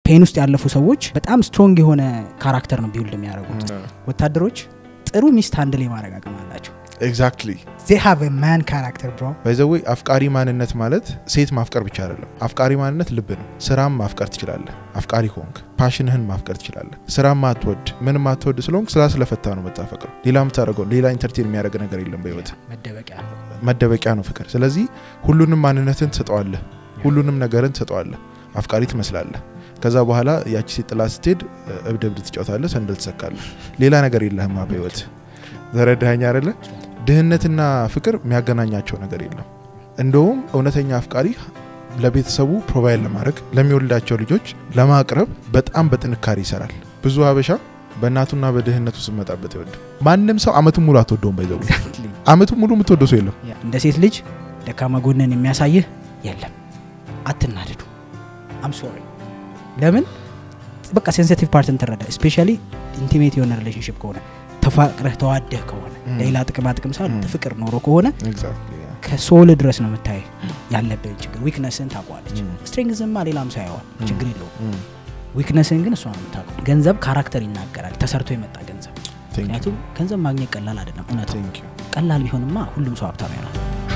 ፔን ውስጥ ያለፉ ሰዎች በጣም ስትሮንግ የሆነ ካራክተር ነው ቢውልድ የሚያደርጉት። ወታደሮች ጥሩ ሚስት አንድል የማድረግ አቅም አላቸው። ኤግዛክትሊ ዜ ሃቭ ማን ካራክተር ብሮ ባይዘዌ አፍቃሪ ማንነት ማለት ሴት ማፍቀር ብቻ አይደለም። አፍቃሪ ማንነት ልብ ነው። ስራም ማፍቀር ትችላለህ። አፍቃሪ ከሆንክ ፓሽንህን ማፍቀር ትችላለህ። ስራ ማትወድ ምንም ማትወድ ስለሆንክ ስራ ስለፈታ ነው የምታፈቅረው። ሌላ የምታደርገው ሌላ ኢንተርቴን የሚያደርግ ነገር የለም በህይወት መደበቂያ ነው። መደበቂያ ነው ፍቅር። ስለዚህ ሁሉንም ማንነትን ትሰጠዋለህ፣ ሁሉንም ነገርን ትሰጠዋለህ። አፍቃሪ ትመስላለህ። ከዛ በኋላ ያቺ ሴት ጥላ ስትሄድ እብድ እብድ ትጫወታለህ፣ ሰንደል ትሰካለህ። ሌላ ነገር የለህማ በህይወት ተረዳኸኝ አይደለ? ድህነትና ፍቅር የሚያገናኛቸው ነገር የለም። እንደውም እውነተኛ አፍቃሪ ለቤተሰቡ ፕሮቫይድ ለማድረግ ለሚወልዳቸው ልጆች ለማቅረብ በጣም በጥንካሬ ይሰራል። ብዙ ሀበሻ በእናቱና በድህነቱ ስመጣበት ይወድ ማንም ሰው አመቱን ሙሉ አትወደውም። ባይዘው አመቱን ሙሉ የምትወደው ሰው የለም። እንደ ሴት ልጅ ደካማ ጎንን የሚያሳይህ የለም። አትናደዱ። አም ሶሪ ለምን በቃ ሴንሲቲቭ ፓርትን ትረዳ። ስፔሻሊ ኢንቲሜት የሆነ ሪሌሽንሽፕ ከሆነ ተፋቅረህ ተዋደህ ከሆነ ሌላ ጥቅማ ጥቅም ሳይሆን ፍቅር ኖሮ ከሆነ ከሶል ድረስ ነው የምታይ ያለብን ችግር። ዊክነስን ታውቀዋለች። ስትሬንግዝማ ሌላም ሰው ያዋል ችግር የለውም። ዊክነስን ግን እሷ ነው የምታውቀው። ገንዘብ ካራክተር ይናገራል፣ ተሰርቶ የመጣ ገንዘብ። ምክንያቱም ገንዘብ ማግኘት ቀላል አይደለም። እውነት ቀላል ቢሆንማ ሁሉም ሰው ሀብታም ይሆናል።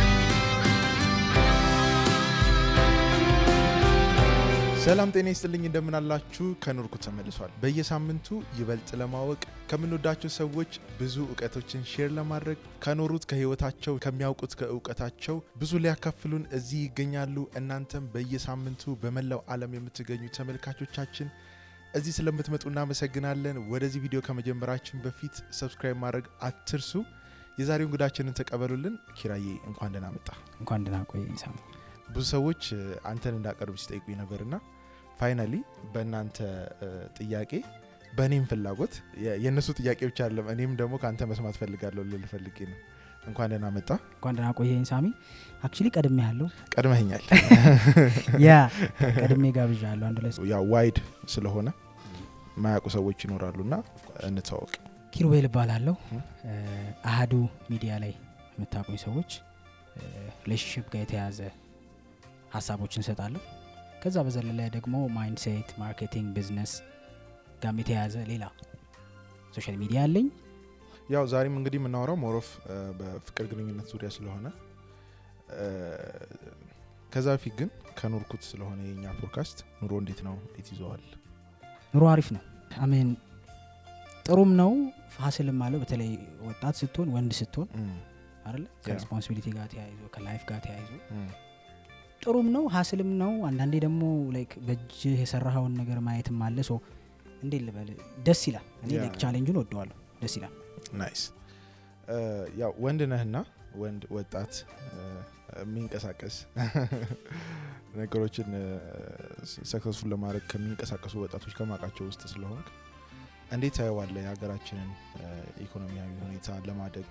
ሰላም ጤና ይስጥልኝ፣ እንደምናላችሁ ከኖርኩ ተመልሷል። በየሳምንቱ ይበልጥ ለማወቅ ከምንወዳቸው ሰዎች ብዙ እውቀቶችን ሼር ለማድረግ ከኖሩት ከህይወታቸው ከሚያውቁት ከእውቀታቸው ብዙ ሊያካፍሉን እዚህ ይገኛሉ። እናንተም በየሳምንቱ በመላው ዓለም የምትገኙ ተመልካቾቻችን እዚህ ስለምትመጡ እናመሰግናለን። ወደዚህ ቪዲዮ ከመጀመራችን በፊት ሰብስክራይብ ማድረግ አትርሱ። የዛሬው እንግዳችንን ተቀበሉልን። ኪራዬ እንኳን ደህና መጣ። እንኳን ደህና ቆይ ሳም ብዙ ሰዎች አንተን እንዳቀርብ ሲጠይቁኝ ነበርና ፋይናሊ በእናንተ ጥያቄ በእኔም ፍላጎት የእነሱ ጥያቄ ብቻ አለም እኔም ደግሞ ከአንተ መስማት ፈልጋለሁ ልል ፈልጌ ነው። እንኳን ደህና መጣ። እንኳን ደህና ቆየኝ ሳሚ። አክቹሊ ቀድሜ ያለው ቀድመኸኛል። ያ ቀድሜ ጋብዣ ያለሁ አንድ ላይ ያው ዋይድ ስለሆነ ማያውቁ ሰዎች ይኖራሉና እንተዋወቅ። ኪሩቤል እባላለሁ። አሀዱ ሚዲያ ላይ የምታውቁኝ ሰዎች ሪሌሽንሽፕ ጋር የተያዘ ሀሳቦችን እንሰጣለሁ። ከዛ በዘለለ ደግሞ ማይንድሴት፣ ማርኬቲንግ፣ ቢዝነስ ጋም የተያያዘ ሌላ ሶሻል ሚዲያ አለኝ። ያው ዛሬም እንግዲህ የምናወራው ሞሮፍ በፍቅር ግንኙነት ዙሪያ ስለሆነ ከዛ በፊት ግን ከኖርኩት ስለሆነ የኛ ፖድካስት ኑሮ እንዴት ነው? እንዴት ይዘዋል? ኑሮ አሪፍ ነው። አሜን ጥሩም ነው ፋሲልም አለው። በተለይ ወጣት ስትሆን ወንድ ስትሆን አይደለ ከሬስፖንሲቢሊቲ ጋር ተያይዞ ከላይፍ ጋር ተያይዞ ጥሩም ነው ሀስልም ነው። አንዳንዴ ደግሞ ላይክ በእጅህ የሰራኸውን ነገር ማየትም አለ። ሶ እንዴት ልበል ደስ ይላል። እኔ ላይክ ቻሌንጁን ወደዋለሁ። ደስ ይላል። ናይስ። ያው ወንድ ነህና ወንድ ወጣት የሚንቀሳቀስ ነገሮችን ሰክሰስፉል ለማድረግ ከሚንቀሳቀሱ ወጣቶች ከማውቃቸው ውስጥ ስለሆንክ እንዴት ታየዋለህ የሀገራችንን ኢኮኖሚያዊ ሁኔታ ለማደግ?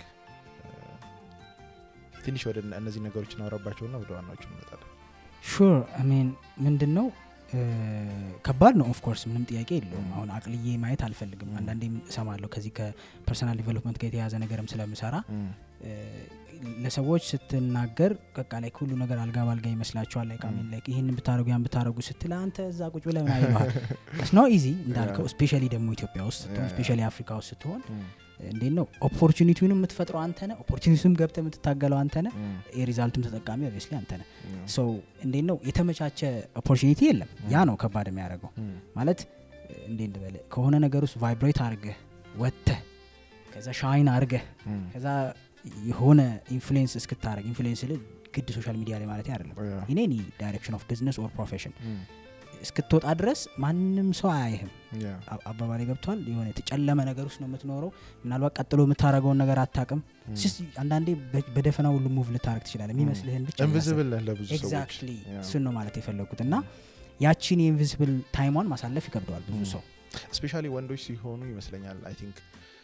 ትንሽ ወደ እነዚህ ነገሮች እናወራባቸውና ወደ ዋናዎቹ እንመጣለን። ሹር አሜን ምንድን ነው ከባድ ነው። ኦፍኮርስ ምንም ጥያቄ የለውም። አሁን አቅልዬ ማየት አልፈልግም። አንዳንዴም እሰማለሁ ከዚህ ከፐርሰናል ዲቨሎፕመንት ጋር የተያዘ ነገርም ስለምሰራ ለሰዎች ስትናገር በቃ ላይ ሁሉ ነገር አልጋ ባልጋ ይመስላቸዋል። ላይ ቃሚን ላይ ይህን ብታደረጉ ያን ብታደረጉ ስትል አንተ እዛ ቁጭ ብለህ ምን አይለዋል ነው ኢዚ እንዳልከው ስፔሻሊ ደግሞ ኢትዮጵያ ውስጥ ስትሆን ስፔሻሊ አፍሪካ ውስጥ ስትሆን እንዴት ነው ኦፖርቹኒቲውን የምትፈጥረው አንተ ነህ። ኦፖርቹኒቲውም ገብተ የምትታገለው አንተ ነህ። የሪዛልቱም ተጠቃሚ ኦብቪየስሊ አንተ ነህ። ሶ እንዴት ነው የተመቻቸ ኦፖርቹኒቲ የለም። ያ ነው ከባድ የሚያደርገው ማለት እንዴት ልበል ከሆነ ነገር ውስጥ ቫይብሬት አድርገህ ወጥተህ ከዛ ሻይን አድርገህ ከዛ የሆነ ኢንፍሉዌንስ እስክታደረግ ኢንፍሉዌንስ ል ግድ ሶሻል ሚዲያ ላይ ማለት አይደለም ኢን ኤኒ ዳይሬክሽን ኦፍ ቢዝነስ ኦር ፕሮፌሽን እስክትወጣ ድረስ ማንም ሰው አያይህም። አባባሌ ገብቷል። የሆነ የተጨለመ ነገር ውስጥ ነው የምትኖረው። ምናልባት ቀጥሎ የምታደረገውን ነገር አታቅም። አንዳንዴ በደፈና ሁሉ ሙቭ ልታደረግ ትችላለ የሚመስልህን ብቻ ኢንቪዚብል ነህ ለብዙ ሰዎች። ኤግዛክትሊ እሱን ነው ማለት የፈለጉት እና ያቺን የኢንቪዚብል ታይሟን ማሳለፍ ይከብደዋል ብዙ ሰው ስፔሻሊ ወንዶች ሲሆኑ ይመስለኛል አይ ቲንክ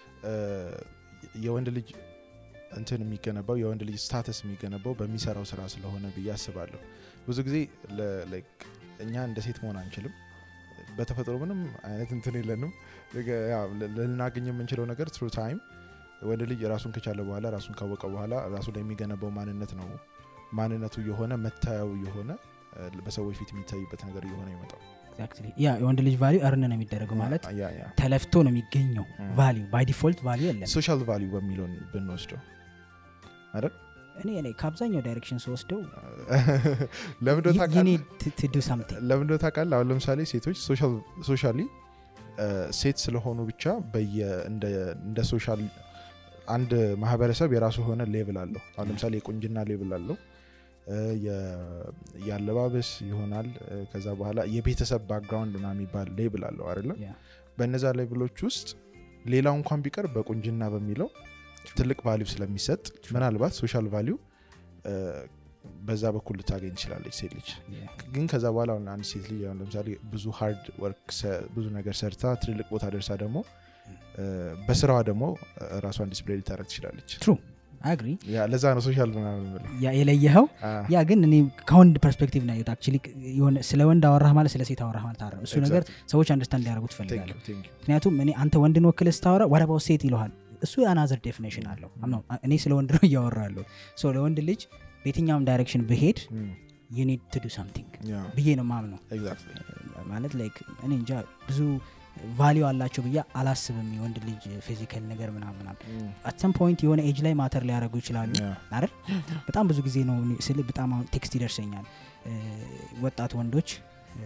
የወንድ ልጅ እንትን የሚገነባው የወንድ ልጅ ስታተስ የሚገነባው በሚሰራው ስራ ስለሆነ ብዬ አስባለሁ። ብዙ ጊዜ እኛ እንደ ሴት መሆን አንችልም። በተፈጥሮ ምንም አይነት እንትን የለንም። ልናገኝ የምንችለው ነገር ትሩ ታይም ወንድ ልጅ ራሱን ከቻለ በኋላ ራሱን ካወቀ በኋላ ራሱ ላይ የሚገነባው ማንነት ነው። ማንነቱ የሆነ መታያው የሆነ በሰዎች ፊት የሚታይበት ነገር እየሆነ ይመጣው Exactly. ያ የወንድ ልጅ ቫሊዩ እርን ነው የሚደረገው ማለት ያ ያ ተለፍቶ ነው የሚገኘው ቫሊዩ ባይ ዲፎልት ቫሊዩ የለም ሶሻል ቫሊዩ በሚለውን ብንወስደው አይደል እኔ እኔ ከአብዛኛው ዳይሬክሽን ስወስደው ለምንዶ ዱ ሳምቲንግ ለምንዶ ታውቃለህ አሁን ለምሳሌ ሴቶች ሶሻሊ ሴት ስለሆኑ ብቻ በየ እንደ- እንደ ሶሻል አንድ ማህበረሰብ የራሱ የሆነ ሌቭል አለው አሁን ለምሳሌ የቁንጅና ሌቭል አለው እ፣ የ- የአለባበስ ይሆናል እ፣ ከዛ በኋላ የቤተሰብ ባክግራውንድ ና የሚባል ሌብል አለው አይደለም በእነዛ ሌቭሎች ውስጥ ሌላው እንኳን ቢቀር በቁንጅና በሚለው ትልቅ ቫሊዩ ስለሚሰጥ ምናልባት ሶሻል ቫሊዩ በዛ በኩል ልታገኝ ትችላለች ሴት ልጅ ግን ከዛ በኋላ አሁን አንድ ሴት ልጅ አሁን ለምሳሌ ብዙ ሃርድ ወርክ ሰ- ብዙ ነገር ሰርታ ትልልቅ ቦታ ደርሳ ደግሞ እ፣ በስራዋ ደግሞ እ፣ ራሷን ዲስፕሌይ ልታደረግ ትችላለች ትሩ አግሪ ያ ለዛ ነው ሶሻል ምናምን የምለው። የለየኸው አ፣ ያ ግን እኔ ከወንድ ፐርስፔክቲቭ ነው ያየሁት አክቹዋሊ የሆነ ስለ ወንድ አወራህ ማለት ስለ ሴት አወራህ ማለት አይደለም እሱ ነገር exactly. ሰዎች አንደርስታንድ ሊያደርጉ Thank ትፈልጋለሁ you, thank you. ምክንያቱም እኔ አንተ ወንድን ወክል ስታወራ ወረባው ሴት ይለሃል እሱ የአናዘር ዴፊኔሽን አለው ነው እኔ ስለ ወንድ ነው እያወራ ያለሁ ሶ ለወንድ ልጅ በየትኛውም ዳይሬክሽን ብሄድ Mm, ዩ ኒድ ቱ ዱ ሳምቲንግ yeah, ብዬ ነው ማምነው exactly. ማለት ላይክ እኔ እንጃ ብዙ ቫሊዩ አላቸው ብዬ አላስብም የወንድ ልጅ ፊዚካል ነገር ምናምን ምናምን Mm, አትሰም ፖይንት የሆነ ኤጅ ላይ ማተር ሊያደርጉ ይችላሉ yeah, አይደል በጣም ብዙ ጊዜ ነው እኔ ስል በጣም አሁን ቴክስት ይደርሰኛል እ፣ ወጣት ወንዶች እ፣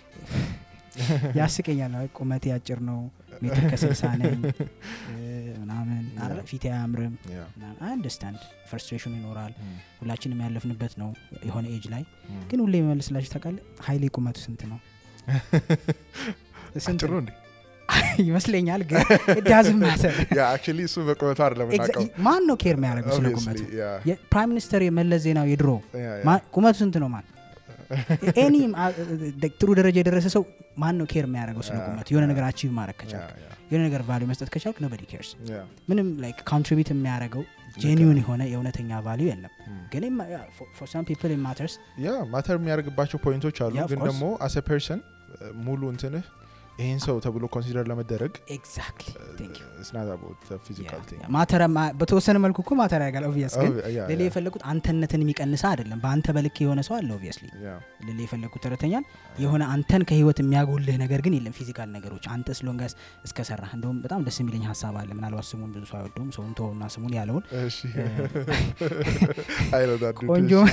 ያስቀኛል አይ፣ ቁመቴ አጭር ነው ሜትር ከስልሳ ነኝ እ፣ ምናምን አይደል? ፊቴ አያምርም yeah. አንደርስታንድ ፍርስትሬሽኑ ይኖራል Mm, ሁላችንም ያለፍንበት ነው የሆነ ኤጅ ላይ mm. ግን ሁሌ የመልስላችሁ ታውቃለህ ሀይሌ ቁመቱ ስንት ነው ስንት አጭር ነው? ነው እንዴ? ይመስለኛል ግን ዳዝም ማተር ያ አክቹዋሊ እሱ በቁመቱ አይደለም የምናውቀው። ማን ነው ኬር የሚያደርገው ስለ ቁመቱ Obviously, yeah, የፕራይም ሚኒስተር የመለስ ዜናዊ የድሮ yeah, yeah. ማ- ቁመቱ ስንት ነው ማን ኤኒ ጥሩ ደረጃ የደረሰ ሰው ማን ነው ኬር የሚያደርገው ስለ Yeah, ቁመቱ የሆነ yeah. ነገር አቺቭ ማድረግ ከቻልክ Yeah, yeah, የሆነ ነገር ቫሊዩ መስጠት ከቻልክ ኖበዲ ኬርስ yeah. ምንም ላይክ ኮንትሪቢዩት የሚያደርገው ጄኒውን የሆነ የእውነተኛ ቫሊዩ የለም Mm. ግን ፎር ሳም ፒፕል ማተርስ ያ ማተር የሚያደርግባቸው ፖይንቶች አሉ Yeah, of ግን course. ደግሞ አሰ ፐርሰን ሙሉ እንትንህ ይህን ሰው ተብሎ ኮንሲደር ለመደረግ ኤግዛክትሊ ፊዚካል ማተር በተወሰነ መልኩ እኮ ማተር ያጋል ኦብቪየስ ግን ሌላ የፈለጉት አንተነትን የሚቀንሳ አይደለም በአንተ በልክ የሆነ ሰው አለ ኦብቪየስሊ ሌላ የፈለጉት ተረተኛል የሆነ አንተን ከህይወት የሚያጎልህ ነገር ግን የለም ፊዚካል ነገሮች አንተ ስሎንጋስ እስከሰራ እንደውም በጣም ደስ የሚለኝ ሀሳብ አለ ምናልባት ስሙን ብዙ ሰው አይወደውም ሰውን ተወውና ስሙን ያለውን ቆንጆም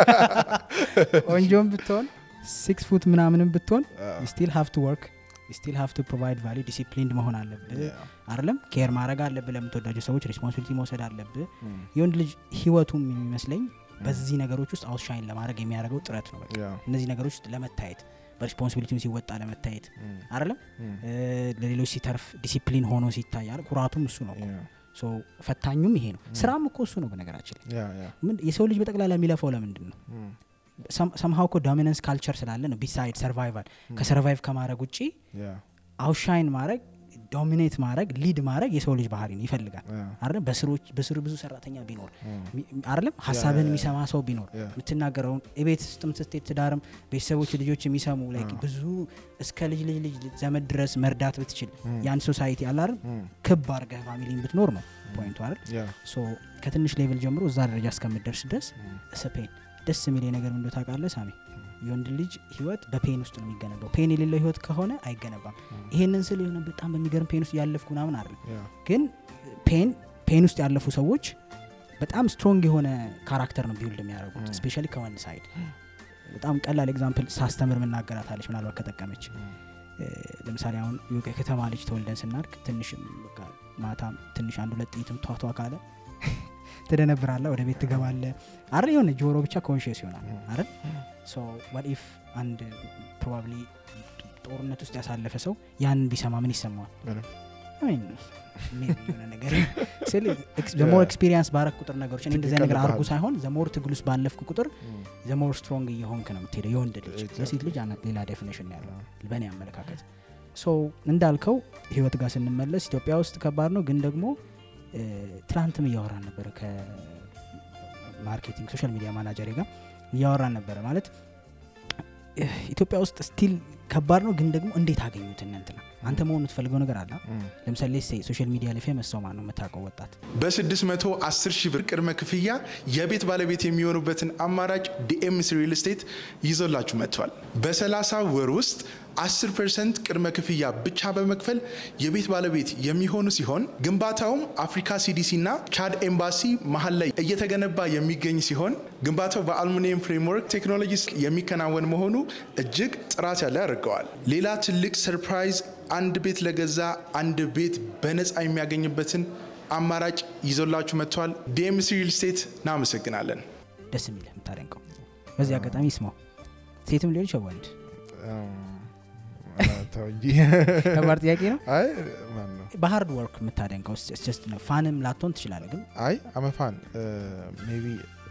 ቆንጆም ብትሆን ሲክስ ፉት ምናምንም ብትሆን ስቲል ሃቭ ቱ ወርክ ስቲል ሃቭ ቱ ፕሮቫይድ ቫሊዩ ዲሲፕሊንድ መሆን አለብህ አይደለም ኬር ማድረግ አለብህ ለምትወዳቸው ሰዎች ሪስፖንሲቢሊቲ መውሰድ አለብህ የወንድ ልጅ ህይወቱም የሚመስለኝ በዚህ ነገሮች ውስጥ አውትሻይን ለማድረግ የሚያደርገው ጥረት ነው በቃ እነዚህ ነገሮች ውስጥ ለመታየት በሪስፖንሲቢሊቲውን ሲወጣ ለመታየት አይደለም ለሌሎች ሲተርፍ ዲሲፕሊን ሆኖ ሲታይ አይደል? ኩራቱም እሱ ነው ሶ ፈታኙም ይሄ ነው ስራም እኮ እሱ ነው በነገራችን ላይ ምን- የሰው ልጅ በጠቅላላ የሚለፋው ለምንድን ነው ሰምሀው እኮ ዶሚነንስ ካልቸር ስላለ ነው ቢሳይድ ሰርቫይቫል ከሰርቫይቭ ከማድረግ ውጭ አውሻይን ማድረግ ዶሚኔት ማድረግ ሊድ ማድረግ የሰው ልጅ ባህሪ ነው ይፈልጋል አይደለም በስሮች በስሩ ብዙ ሰራተኛ ቢኖር ሚ- አይደለም ሀሳብን የሚሰማ ሰው ቢኖር የምትናገረውን የቤት ውስጥም ስትሄድ ትዳርም ቤተሰቦች ልጆች የሚሰሙ like ብዙ እስከ ልጅ ልጅ ልጅ ዘመድ ድረስ መርዳት ብትችል ያን ሶሳይቲ አለ አይደል ክብ አርገህ ፋሚሊን ብትኖር ነው ፖይንቱ አይደል ሶ ከትንሽ ሌቭል ጀምሮ እዛ ደረጃ እስከምትደርስ ድረስ ስፔን ደስ የሚል ነገር ምንዶ ታውቃለህ ሳሚ የወንድ ልጅ ህይወት በፔን ውስጥ ነው የሚገነባው ፔን የሌለው ህይወት ከሆነ አይገነባም ይሄንን ስል የሆነ በጣም በሚገርም ፔን ውስጥ ያለፍኩ ምናምን አይደለም ግን ፔን ፔን ውስጥ ያለፉ ሰዎች በጣም ስትሮንግ የሆነ ካራክተር ነው ቢውልድ የሚያደርጉት Mm. ስፔሻሊ ከወንድ ሳይድ በጣም ቀላል ኤግዛምፕል ሳስተምር ምናገራታለች ምናልባት ከጠቀመች እ፣ ለምሳሌ አሁን የከተማ ልጅ ተወልደን ስናድግ ትንሽ በቃ ማታም ትንሽ አንድ ሁለት ጥይትም ቷቷ ካለ ትደነብራለ ወደ ቤት ትገባለ አረ የሆነ ጆሮ ብቻ ኮንሽስ ይሆናል አይደል ሶ ዋት ኢፍ አንድ ፕሮባብሊ ጦርነት ውስጥ ያሳለፈ ሰው ያንን ቢሰማ ምን ይሰማዋል ምንም። I mean, maybe የሆነ ነገር ስል ዘሞር ኤክስፒሪየንስ ባረክ ቁጥር ነገሮች እኔ እንደዚህ ነገር አርጉ ሳይሆን ዘሞር ትግል ውስጥ ባለፍክ ቁጥር ዘሞር ስትሮንግ እየሆንክ ነው የምትሄደው የወንድ ልጅ Exactly. ለሴት ልጅ አነ- ሌላ ዴፊኒሽን ነው ያለው በእኔ አመለካከት ሶ እንዳልከው ህይወት ጋር ስንመለስ ኢትዮጵያ ውስጥ ከባድ ነው ግን ደግሞ እ፣ ትላንትም እያወራን ነበረ ከማርኬቲንግ ሶሻል ሚዲያ ማናጀሬ ጋር እያወራን ነበረ ማለት እ፣ ኢትዮጵያ ውስጥ ስቲል ከባድ ነው ግን ደግሞ እንዴት አገኙት እናንትና አንተ መሆን የምትፈልገው ነገር አለ እም። ለምሳሌ ሶሻል ሚዲያ ላይ ፌመስ ሰው ማን ነው የምታውቀው ወጣት በ610 ሺህ ብር ቅድመ ክፍያ የቤት ባለቤት የሚሆኑበትን አማራጭ ዲኤምሲ ሪል ስቴት ይዞላችሁ መጥቷል። በ30 ወር ውስጥ 10 ፐርሰንት ቅድመ ክፍያ ብቻ በመክፈል የቤት ባለቤት የሚሆኑ ሲሆን ግንባታውም አፍሪካ ሲዲሲ እና ቻድ ኤምባሲ መሀል ላይ እየተገነባ የሚገኝ ሲሆን ግንባታው በአልሙኒየም ፍሬምወርክ ቴክኖሎጂ የሚከናወን መሆኑ እጅግ ጥራት ያለ ያደርገዋል። ሌላ ትልቅ ሰርፕራይዝ አንድ ቤት ለገዛ አንድ ቤት በነፃ የሚያገኝበትን አማራጭ ይዞላችሁ መጥቷል። ዲኤምሲ ሪል ስቴት እናመሰግናለን። ደስ የሚል የምታደንቀው በዚህ አጋጣሚ ይስማው ሴትም ሊሆን ይችላል ወንድ እም፣ ተው እንጂ ከባድ ጥያቄ ነው አይ ማን ነው በሀርድ ወርክ የምታደንቀው ስ ነው ፋንም ላትሆን ትችላለ ግን አይ አመፋን ሜቢ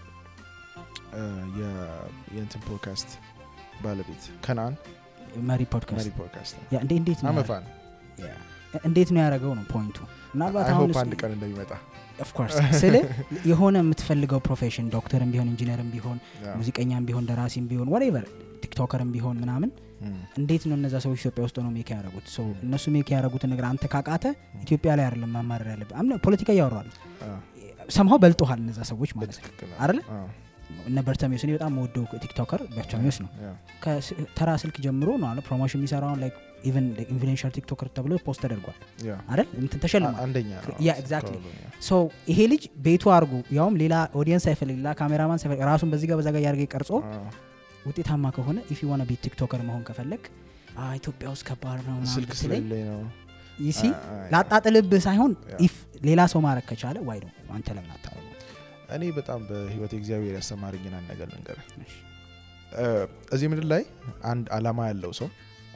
የእንትን ፖድካስት ባለቤት ከናን መሪ ፖድካስት መሪ ፖድካስት ነው። ያ እንዴ እንዴት ነው አመፋን ያ- እንዴት ነው ያደረገው ነው ፖይንቱ ምናልባት አይ አሁን ሆፕ አንድ ቀን እንደሚመጣ ኦፍኮርስ ስል የሆነ የምትፈልገው ፕሮፌሽን ዶክተርም ቢሆን ኢንጂነርም ቢሆን ያ። ሙዚቀኛም ቢሆን ደራሲም ቢሆን ወሬቨር ቲክቶከርም ቢሆን ምናምን እም፣ እንዴት ነው እነዛ ሰዎች ኢትዮጵያ ውስጥ ነው ሜክ ያደረጉት ሶ እነሱ ሜክ ያደረጉትን ነገር አንተ ካቃተ ኢትዮጵያ ላይ አይደለም ማማረር ያለብህ አምነ ፖለቲካ እያወራል አ፣ ሰምሀው በልጦሃል እነዛ ሰዎች ማለት ነው በትክክል አይደለ አ፣ እነ በርተሚዮስ እኔ በጣም ወደው ቲክቶከር በርተሚዮስ ነው ያ፣ ከተራ ስልክ ጀምሮ ነው አለ ፕሮሞሽን የሚሰራውን ላይክ ኢቨን ኢንፍሉዌንሻል ቲክቶከር ተብሎ ፖስት ተደርጓል ያ። አይደል እንትን ተሸልሟል አ- አንደኛ ነው ያ ኤግዛክትሊ ከሁሉም፣ ያ። ሶ ይሄ ልጅ ቤቱ አድርጎ ያውም ሌላ ኦዲየንስ አይፈልግ ሌላ ካሜራማን ሳይፈልግ ራሱን በዚህ ጋር በዛ ጋር ያርገ ቀርጾ አ፣ ውጤታማ ከሆነ ኢፍ ዋና ቢ ቲክቶከር መሆን ከፈለግ "አ፣ ኢትዮጵያ ውስጥ ከባድ ነው ምናምን ስልክ ብትለኝ ስለሌለኝ ነው ይሲ አ- አ- ላጣጥልብህ ሳይሆን ያ። ኢፍ ሌላ ሰው ማድረግ ከቻለ ዋይ ነው አንተ ለምን አታረጉ እኔ በጣም በህይወት እግዚአብሔር ያስተማረኝን አንድ ነገር ልንገርህ እ፣ እዚህ ምድር ላይ አንድ አላማ ያለው ሰው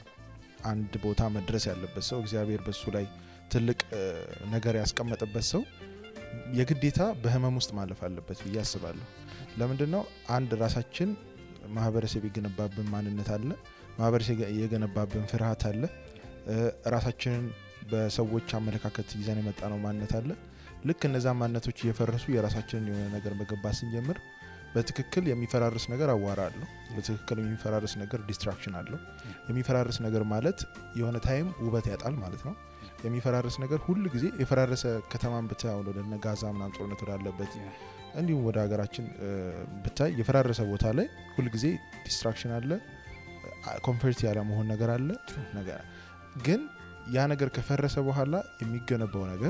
አንድ ቦታ መድረስ ያለበት ሰው እግዚአብሔር በሱ ላይ ትልቅ እ፣ ነገር ያስቀመጠበት ሰው የግዴታ በህመም ውስጥ ማለፍ አለበት ብዬ አስባለሁ ለምንድን ነው አንድ ራሳችን ማህበረሰብ የገነባብን ማንነት አለ ማህበረሰብ የገነባብን ፍርሃት አለ እ፣ ራሳችንን በሰዎች አመለካከት ይዘን የመጣ ነው ማንነት አለ ልክ እነዛ ማንነቶች እየፈረሱ የራሳችንን የሆነ ነገር መገንባት ስንጀምር በትክክል የሚፈራርስ ነገር አዋራ አለው በትክክል የሚፈራርስ ነገር ዲስትራክሽን አለው የሚፈራርስ ነገር ማለት የሆነ ታይም ውበት ያጣል ማለት ነው የሚፈራርስ ነገር ሁል ጊዜ የፈራረሰ ከተማን ብታይ አሁን ወደ እነ ጋዛ ምናምን ጦርነት ወዳለበት እንዲሁም ወደ ሀገራችን እ፣ ብታይ የፈራረሰ ቦታ ላይ ሁል ጊዜ ዲስትራክሽን አለ ኮንፈርት ያለ መሆን ነገር አለ ነገር ግን ያ ነገር ከፈረሰ በኋላ የሚገነባው ነገር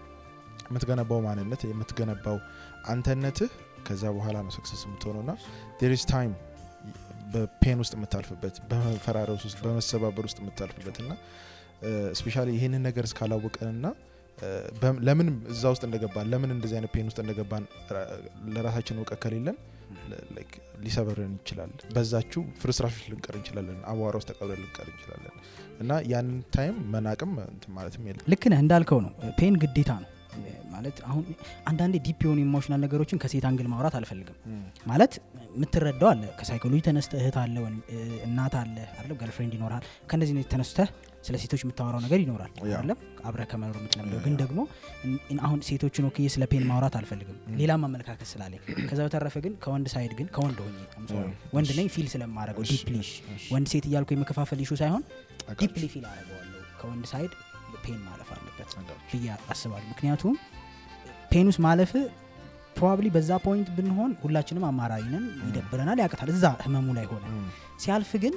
የምትገነባው ማንነት የምትገነባው አንተነትህ ከዛ በኋላ ነው ሰክሰስ የምትሆነው ና ዴሪስ ታይም በፔን ውስጥ የምታልፍበት በመፈራረስ ውስጥ በመሰባበር ውስጥ የምታልፍበት እና ስፔሻሊ ይህንን ነገር እስካላወቀንና እ፣ በም- ለምን እዛ ውስጥ እንደገባን ለምን እንደዚህ አይነት ፔን ውስጥ እንደገባን ራ- ለራሳችን እውቀት ከሌለን ለ- like ሊሰበረን ይችላል በዛችሁ ፍርስራሾች ልንቀር እንችላለን አቧራ ውስጥ ተቀብረን ልንቀር እንችላለን እና ያንን ታይም መናቅም እንትን ማለትም የለም ልክ ነህ እንዳልከው ነው ፔን ግዴታ ነው ማለት አሁን አንዳንዴ ዲፕ የሆኑ ኢሞሽናል ነገሮችን ከሴት አንግል ማውራት አልፈልግም ማለት የምትረዳው አለ ከሳይኮሎጂ ተነስተ እህት አለ ወን- እ፣ እናት አለ አለ ገርልፍሬንድ ይኖራል ከእነዚህ ነው ተነስተህ ስለ ሴቶች የምታወራው ነገር ይኖራል ያ። አይደለም አብረ ከመኖር የምትለምደው ያ፣ ግን ያ። ደግሞ እን- እን- አሁን ሴቶችን ወክዬ ስለ ፔን ማውራት አልፈልግም ሌላም አመለካከት ስላለኝ ከዛ በተረፈ ግን ከወንድ ሳይድ ግን ከወንድ ሆኜ I'm sorry፣ ያ። ወንድ ነኝ ፊል ስለማድረገው እሺ፣ ዲፕሊ እሺ፣ እሺ። ወንድ ሴት እያልኩ የመከፋፈል ኢሹ ሳይሆን አውቃለሁ። ዲፕሊ ፊል አደረገዋለሁ ከወንድ ሳይድ ፔን ማለፍ አለበት አውቃለሁ። ብዬ አስባለሁ ምክንያቱም ፔን ውስጥ ማለፍ ፕሮባብሊ በዛ ፖይንት ብንሆን ሁላችንም አማራሪ ነን ይደብረናል ያቅታል እዛ ህመሙ ላይ ሆነ እም፣ ሲያልፍ ግን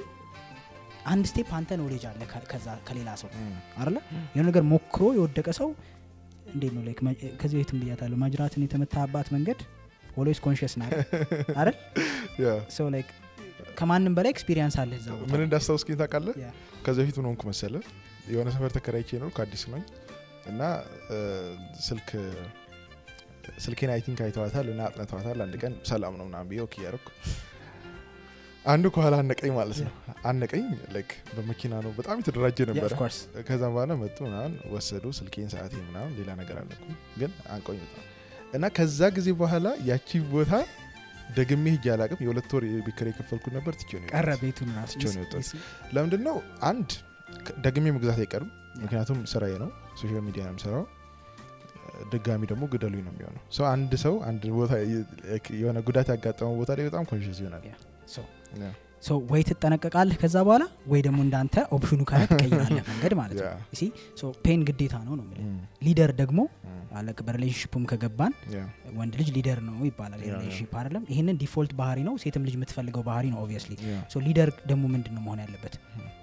አንድ ስቴፕ አንተ ኖሌጅ አለ ከ- ከዛ ከሌላ ሰው እም፣ አለ የሆነ ነገር ሞክሮ የወደቀ ሰው እንዴት ነው ላይክ መ- ከዚህ በፊትም ብያታለሁ ማጅራትን የተመታባት መንገድ ኦልዌይስ ኮንሽስ ና አይደል ያ። ሰው ላይክ ከማንም በላይ ኤክስፒሪየንስ አለ እዛ ቦታ ምን እንዳስታውስኪኝ ታውቃለህ ያ። ከዚ በፊት ምን ሆንኩ መሰለ የሆነ ሰፈር ተከራይቼ ነው ከአዲስ ነኝ እና እ፣ ስልክ ስልኬን አይ ቲንክ አይተዋታል እና አጥነተዋታል አንድ ቀን ሰላም ነው ምናምን ብዬ ኦኬ ያደረኩ አንዱ ከኋላ አነቀኝ ማለት ነው አነቀኝ ላይክ በመኪና ነው በጣም የተደራጀ Yeah, ነበረ of course። ከዛም በኋላ መጡ ምናምን ወሰዱ ስልኬን ሰዓቴ ምናምን ሌላ ነገር አለኩ ግን አንቆኝ በጣም እና ከዛ ጊዜ በኋላ ያቺ ቦታ ደግሜ ሄጄ አላቅም የሁለት ወር የቤት ኪራይ የከፈልኩት ነበር ትቼው ነው ቀረ የወጣሁት። ቤቱን ራሱ ትቼው ነው የወጣሁት። ለምንድን ነው አንድ ከ- ደግሜ መግዛት አይቀርም ምክንያቱም ስራዬ ነው ሶሻል ሚዲያ ነው የምሰራው ድጋሚ ደግሞ ግደሉኝ ነው የሚሆነው ሰው አንድ ሰው አንድ ቦታ የ- የሆነ ጉዳት ያጋጠመው ቦታ ላይ በጣም ኮንሽስ ይሆናል Yeah. So, Yeah. ሶ ወይ ትጠነቀቃለህ ከዛ በኋላ ወይ ደግሞ እንዳንተ ኦፕሽኑ ካለ ትቀይራለህ መንገድ ማለት ነው Yeah. ሲ ፔን ግዴታ ነው ነው የምልህ። Mm. ሊደር ደግሞ Mm. አለቅ በሪሌሽንሽፕም ከገባን Yeah. ወንድ ልጅ ሊደር ነው ይባላል Yeah, የሪሌሽንሽፕ አይደለም ይህንን ዲፎልት ባህሪ ነው ሴትም ልጅ የምትፈልገው ባህሪ ነው ኦብቪየስሊ Yeah. ሶ ሊደር ደግሞ ምንድን ነው መሆን ያለበት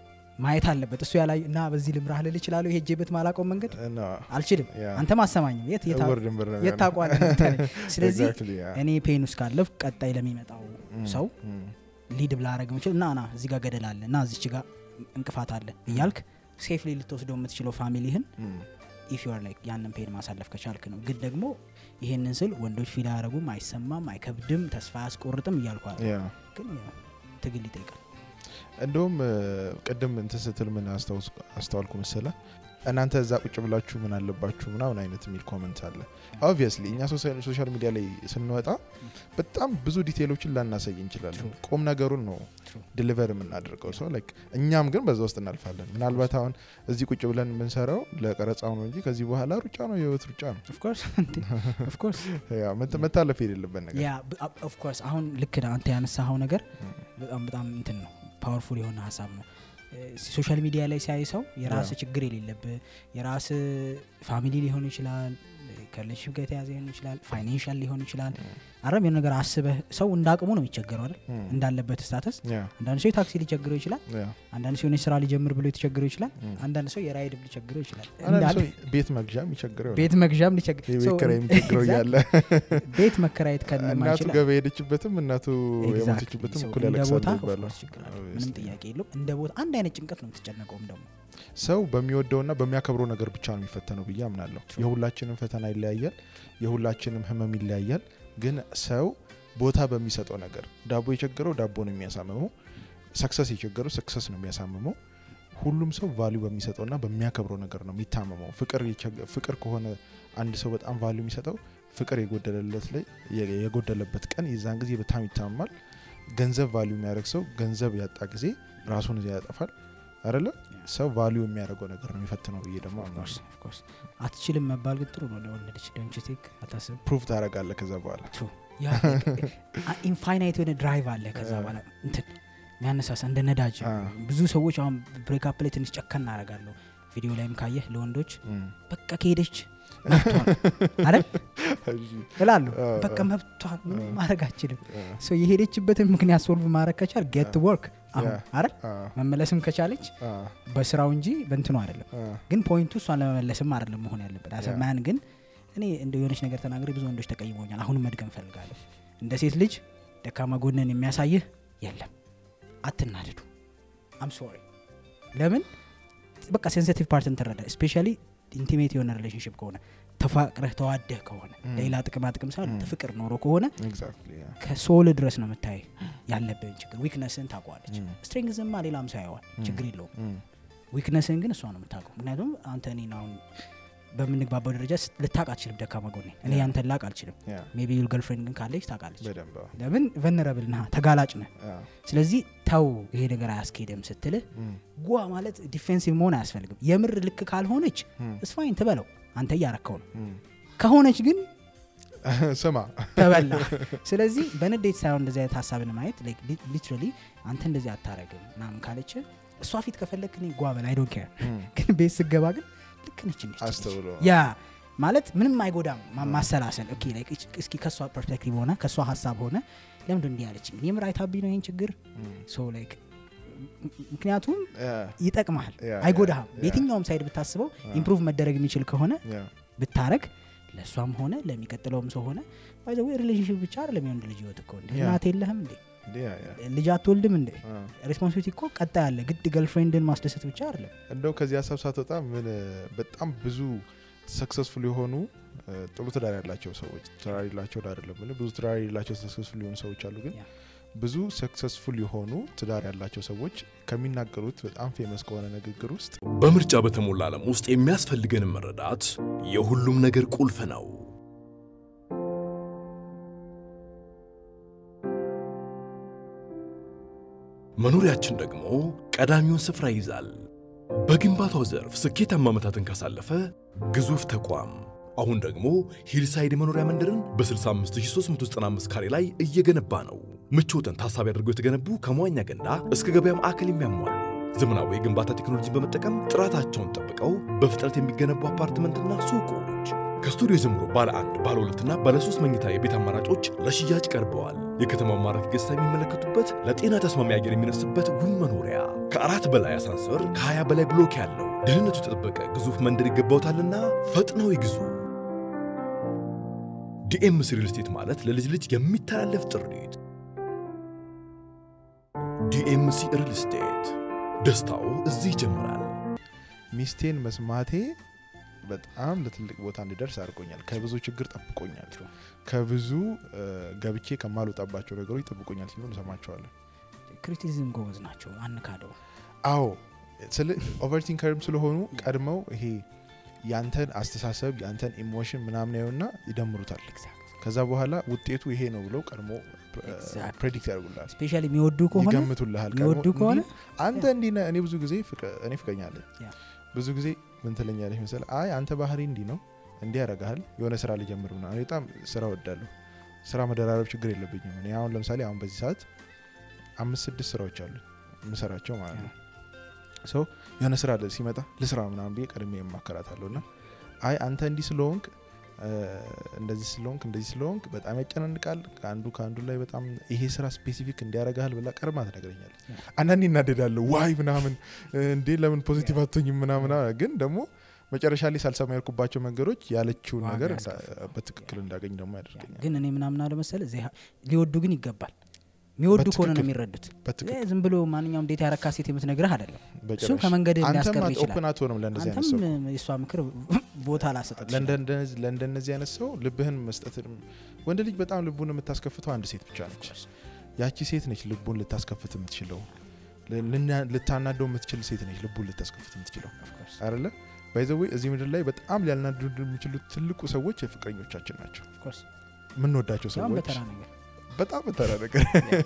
ማየት አለበት እሱ ያላይ እና በዚህ ልምራህ ልል እችላለሁ ሄጄበት ማላቀው መንገድ እና አልችልም Yeah. አንተም አሰማኝም የት የት እውር ድንብር ነው የት የሚሆነው። ታውቀዋለህ አንተ? ስለዚህ Exactly, yeah. እኔ ፔን ውስጥ ካለፍ ቀጣይ ለሚመጣው Mm. ሰው Mm. ሊድ ብላረግ ምችል እና ና እዚህ ጋር ገደል አለ እና እዚች ጋር እንቅፋት አለ እያልክ ሴፍሊ ልትወስደው የምትችለው ፋሚሊህን Mm. ኢፍ ዩር ላይክ ያንን ፔን ማሳለፍ ከቻልክ ነው ግን ደግሞ ይሄንን ስል ወንዶች ፊል አያደረጉም አይሰማም አይከብድም ተስፋ አያስቆርጥም እያልኩ አለ Yeah. ግን ያው ትግል ይጠይቃል እንደውም እ፣ ቅድም እንትን ስትል ምን አስታውስ- አስተዋልኩ መሰለ እናንተ እዛ ቁጭ ብላችሁ ምን አለባችሁ ምናምን አይነት የሚል ኮመንት አለ ኦብቪየስሊ እኛ ሶሳ- ሶሻል ሚዲያ ላይ ስንወጣ በጣም ብዙ ዲቴይሎችን ላናሳይ እንችላለን True. ቁም ነገሩን ነው True. ዲሊቨር የምናደርገው ሰው ላይክ እኛም ግን በዛ ውስጥ እናልፋለን ምናልባት አሁን እዚህ ቁጭ ብለን የምንሰራው ለቀረጻው ነው እንጂ ከዚህ በኋላ ሩጫ ነው የህይወት ሩጫ ነው ኦፍኮርስ ኦፍኮርስ ያ መተ- መታለፍ የሌለበት ነገር ያ ኦፍኮርስ አሁን ልክ ነህ። አንተ ያነሳኸው ነገር በጣም በጣም እንትን ነው ፓወርፉል የሆነ ሀሳብ ነው ሶሻል ሚዲያ ላይ ሲያይ ሰው የራስ Yeah. ችግር የሌለብህ የራስ ፋሚሊ ሊሆን ይችላል ከሪሌሽንሽፕ ጋር የተያዘ ሊሆን ይችላል ፋይናንሻል ሊሆን ይችላል አረም የሆነ ነገር አስበህ ሰው እንደ አቅሙ ነው የሚቸገረው አይደል Mm. እንዳለበት ስታተስ ያ አንዳንድ ሰው የታክሲ ሊቸግረው ይችላል ያ አንዳንድ ሰው የሆነች ስራ ሊጀምር ብሎ የተቸግረው ይችላል Mm. አንዳንድ ሰው የራይድ ሊቸግረው ይችላል አንዳንድ እንዳለ ሰው ቤት መግዣ የሚቸግረው ቤት መግዣም ሊቸግር የቤት ሰው- ኪራይ የሚቸግረው እያለ ቤት መከራየት እናቱ ከነማይችል ገበያ ሄደችበትም እናቱ Exactly. የሞተችበትም ሰው እኩል እንደ ያለቅሳሉ ቦታ of ይባላል course ችግር አለ። Obviously. ምንም ጥያቄ የለውም እንደ ቦታ አንድ አይነት ጭንቀት ነው የምትጨነቀውም ደግሞ ሰው በሚወደውና በሚያከብረው ነገር ብቻ ነው የሚፈተነው ብዬ አምናለሁ የሁላችንም ፈተና ይለያያል የሁላችንም ህመም ይለያያል ግን ሰው ቦታ በሚሰጠው ነገር ዳቦ የቸገረው ዳቦ ነው የሚያሳምመው ሰክሰስ የቸገረው ሰክሰስ ነው የሚያሳምመው ሁሉም ሰው ቫሊዩ በሚሰጠውና በሚያከብረው ነገር ነው የሚታመመው ፍቅር የቸገ- ፍቅር ከሆነ አንድ ሰው በጣም ቫሊዩ የሚሰጠው ፍቅር የጎደለለት ላይ የ- የጎደለበት ቀን የዛን ጊዜ በጣም ይታመማል ገንዘብ ቫሊዩ የሚያደርግ ሰው ገንዘብ ያጣ ጊዜ ራሱን ያጠፋል አይደለ ሰው ቫሊዩ የሚያደርገው ነገር ነው የሚፈትነው ብዬ ደግሞ አምናለሁ Of course. አትችልም መባል ግን ጥሩ ነው ለወለደች ዶንት ዩ ቲንክ አታስብ ፕሩቭ ታደርጋለህ ከዛ በኋላ ኢንፋይናይት የሆነ ድራይቭ አለ ከዛ አ። በኋላ እንትን የሚያነሳሳ እንደ ነዳጅ አ። ብዙ ሰዎች አሁን ብሬክአፕ ላይ ትንሽ ጨከን እናደርጋለሁ ቪዲዮ ላይም ካየህ ለወንዶች እም። በቃ ከሄደች መብቷል አይደል እሺ። እላሉ አ፣ በቃ አ። መብቷል ምንም አ። ማድረግ አችልም አ፣ ሰው የሄደችበትን ምክንያት ሶልቭ ማድረግ ከቻል ጌት ወርክ አሁን ያ። አይደል አ፣ መመለስም ከቻለች አ፣ በስራው እንጂ በእንትኑ አይደለም አ፣ ግን ፖይንቱ እሷን ለመመለስም አይደለም መሆን ያለበት ያ። አሰማያን ግን እኔ እንደ የሆነች ነገር ተናግሬ ብዙ ወንዶች ተቀይመኛል አሁንም መድገም ፈልጋለሁ እንደ ሴት ልጅ ደካማ ጎንን የሚያሳይህ የለም አትናደዱ አም ሶሪ ለምን በቃ ሴንሲቲቭ ፓርትን ትረዳ ስፔሻሊ ኢንቲሜት የሆነ ሪሌሽንሽፕ ከሆነ ተፋቅረህ ተዋደህ ከሆነ Mm. ሌላ ጥቅማ ጥቅም ሳይሆን Mm. ፍቅር ኖሮ ከሆነ ኤግዛክትሊ ያ። ከሶል ድረስ ነው የምታይ ያለብህን ችግር ዊክነስን ታውቀዋለች Mm. ስትሬንግዝማ ሌላም ሰው ያየዋል Mm. ችግር የለውም እም፣ ዊክነስን ግን እሷ ነው የምታውቀው ምክንያቱም አንተ እኔን አሁን በምንግባባው ደረጃ ስ- ልታውቅ አልችልም ደካማ ጎኔ እኔ Yeah. ያንተን ላቅ አልችልም ያ፣ ሜቢ ዩል ገርልፍሬንድ ግን ካለች ታውቃለች በደንብ አዎ። ለምን ቨነረብል ነህ ተጋላጭ ነህ ያ፣ ስለዚህ ተው ይሄ ነገር አያስኬድም ስትልህ እም፣ ጓ ማለት ዲፌንሲቭ መሆን አያስፈልግም የምር ልክ ካልሆነች እም፣ እስፋይን ትበለው አንተ እያረከው ነው እም። ከሆነች ግን ስማ ተበላ ስለዚህ በንዴት ሳይሆን እንደዚህ አይነት ሀሳብን ማየት ሊትራሊ አንተ እንደዚህ አታረግም ምናምን ካለች እሷ ፊት ከፈለክ እኔ ጓ በል አይ ዶንት ኬር እም፣ ግን ቤት ስገባ ግን ልክ ነች እንዴ አስተውሎ ያ ማለት ምንም አይጎዳም ማ- ማሰላሰል ኦኬ ላይክ እች- እስኪ ከእሷ ፐርስፔክቲቭ ሆነ ከእሷ ሀሳብ ሆነ ለምንድ እንዲህ ያለች የምር አይታብኝ ነው ይህን ችግር እም፣ ሶ ላይክ ምክንያቱም ያ፣ ይጠቅመሃል ያ፣ አይጎዳህም ያ፣ በየትኛውም ሳይድ ብታስበው ያ። ኢምፕሩቭ መደረግ የሚችል ከሆነ ያ፣ ብታረግ ለእሷም ሆነ ለሚቀጥለውም ሰው ሆነ ወይ ሪሌሽንሽፕ ብቻ አይደለም የወንድ ልጅ ህይወት እኮ እንደ ያ። እናት የለህም እንዴ እንዴ፣ ያ፣ ያ። ልጅ አትወልድም እንዴ አ። ሬስፖንሲቢሊቲ እኮ ቀጣይ አለ ግድ ገርልፍሬንድን ማስደሰት ብቻ አይደለም እንደው ከዚህ ሀሳብ ሳትወጣ ምን በጣም ብዙ ሰክሰስፉል የሆኑ እ፣ ጥሩ ትዳር ያላቸው ሰዎች ትዳር የሌላቸው አይደለም የምልህ፣ ብዙ ትዳር የሌላቸው ሰክሰስፉል የሆኑ ሰዎች አሉ ግን ያ። ብዙ ሰክሰስፉል የሆኑ ትዳር ያላቸው ሰዎች ከሚናገሩት በጣም ፌመስ ከሆነ ንግግር ውስጥ በምርጫ በተሞላ ዓለም ውስጥ የሚያስፈልገንን መረዳት የሁሉም ነገር ቁልፍ ነው። መኖሪያችን ደግሞ ቀዳሚውን ስፍራ ይይዛል። በግንባታው ዘርፍ ስኬታማ ዓመታትን ካሳለፈ ግዙፍ ተቋም አሁን ደግሞ ሂልሳይድ የመኖሪያ መንደርን በ65395 ካሬ ላይ እየገነባ ነው። ምቾትን ታሳቢ አድርገው የተገነቡ ከመዋኛ ገንዳ እስከ ገበያ ማዕከል የሚያሟሉ ዘመናዊ የግንባታ ቴክኖሎጂን በመጠቀም ጥራታቸውን ጠብቀው በፍጥነት የሚገነቡ አፓርትመንትና ሱቆች ከስቱዲዮ ጀምሮ ባለ አንድ ባለ ሁለትና ባለ ሶስት መኝታ የቤት አማራጮች ለሽያጭ ቀርበዋል። የከተማው ማራኪ ገጽታ የሚመለከቱበት ለጤና ተስማሚ አየር የሚነፍስበት ውብ መኖሪያ ከአራት በላይ አሳንሰር ከ20 በላይ ብሎክ ያለው ደህንነቱ የተጠበቀ ግዙፍ መንደር ይገባውታልና ፈጥነው ይግዙ። ዲኤምሲ ሪል ስቴት ማለት ለልጅ ልጅ የሚተላለፍ ጥሪት። ዲኤምሲ ሪል ስቴት ደስታው እዚህ ይጀምራል። ሚስቴን መስማቴ በጣም ለትልቅ ቦታ እንዲደርስ አድርጎኛል። ከብዙ ችግር ጠብቆኛል። ከብዙ እ፣ ገብቼ ከማልወጣባቸው ነገሮች ጠብቆኛል ሲሉ እንሰማቸዋለን። ክሪቲሲዝም ጎበዝ ናቸው አንካደው አዎ ስለ ኦቨርቲንከርም ስለሆኑ ቀድመው ይሄ ያንተን አስተሳሰብ ያንተን ኢሞሽን ምናምን ያዩና ይደምሩታል። ከዛ በኋላ ውጤቱ ይሄ ነው ብለው ቀድሞ Exactly. ፕሬዲክት ያደርጉልሃል፣ ስፔሻሊ የሚወዱ ከሆነ ይገምቱልሃል። ቀድሞ የሚወዱ ከሆነ እንዲህ አንተ እንዲህ ነህ። እኔ ብዙ ጊዜ ፍቅ- እኔ ፍቀኛለኝ ያ። ብዙ ጊዜ ምን ትለኛለች መሰለህ? አይ አንተ ባህሪ እንዲህ ነው እንዲህ ያደርግሃል የሆነ ስራ ልጀምር ምናምን። እኔ በጣም ስራ ወዳለሁ። ስራ መደራረብ ችግር የለብኝም። እኔ አሁን ለምሳሌ አሁን በዚህ ሰዓት አምስት ስድስት ስራዎች አሉ የምሰራቸው ማለት ነው። ሰው የሆነ ስራ ለ- ሲመጣ ልስራ ምናምን ብዬ ቀድሜ የማከራታለሁ እና አይ አንተ እንዲህ ስለሆንክ እ፣ እንደዚህ ስለሆንክ እንደዚህ ስለሆንክ በጣም ያጨናንቃል ከአንዱ ከአንዱ ላይ በጣም ይሄ ስራ ስፔሲፊክ እንዲያረጋል ብላ ቀድማ ትነግረኛለች። አንዳንዴ እናደዳለሁ ዋይ ምናምን እ፣ እንዴ ለምን ፖዚቲቭ አትሆኝም ምናምን አለ። ግን ደግሞ መጨረሻ ላይ ሳልሰማ ያልኩባቸው መንገዶች ያለችውን ዋጋ ነገር እንዳ- ያስከፍላል። በትክክል እንዳገኝ ደግሞ ያደርገኛል። ግን እኔ ምናምን አለ መሰለ ሊወዱ ግን ይገባል የሚወዱ ከሆነ ነው በትክክል። የሚረዱት በትክክል እ፣ ዝም ብሎ ማንኛውም እንዴት ያረካ ሴት የምትነግርህ አይደለም እሱ በጭራሽ። ከመንገድ አንተም ሊያስቀር ይችላል ኦፕን አትሆንም ለእንደዚህ አይነት ሰው አንተም የእሷ ምክር ቦታ ላሰጠት ይችላል ለእንደነዚህ ለእንደነዚህ አይነት ሰው ልብህን መስጠት ወንድ ልጅ በጣም ልቡን የምታስከፍተው አንድ ሴት ብቻ ነች። ያቺ ሴት ነች ልቡን ልታስከፍት የምትችለው ልና- ልታናደው የምትችል ሴት ነች ልቡን ልታስከፍት የምትችለው አይደለ ባይዘዌ እዚህ ምድር ላይ በጣም ሊያናድዱ የሚችሉት ትልቁ ሰዎች የፍቅረኞቻችን ናቸው የምንወዳቸው በጣም ሰዎች በተራ ነገር በጣም በተራ ነገር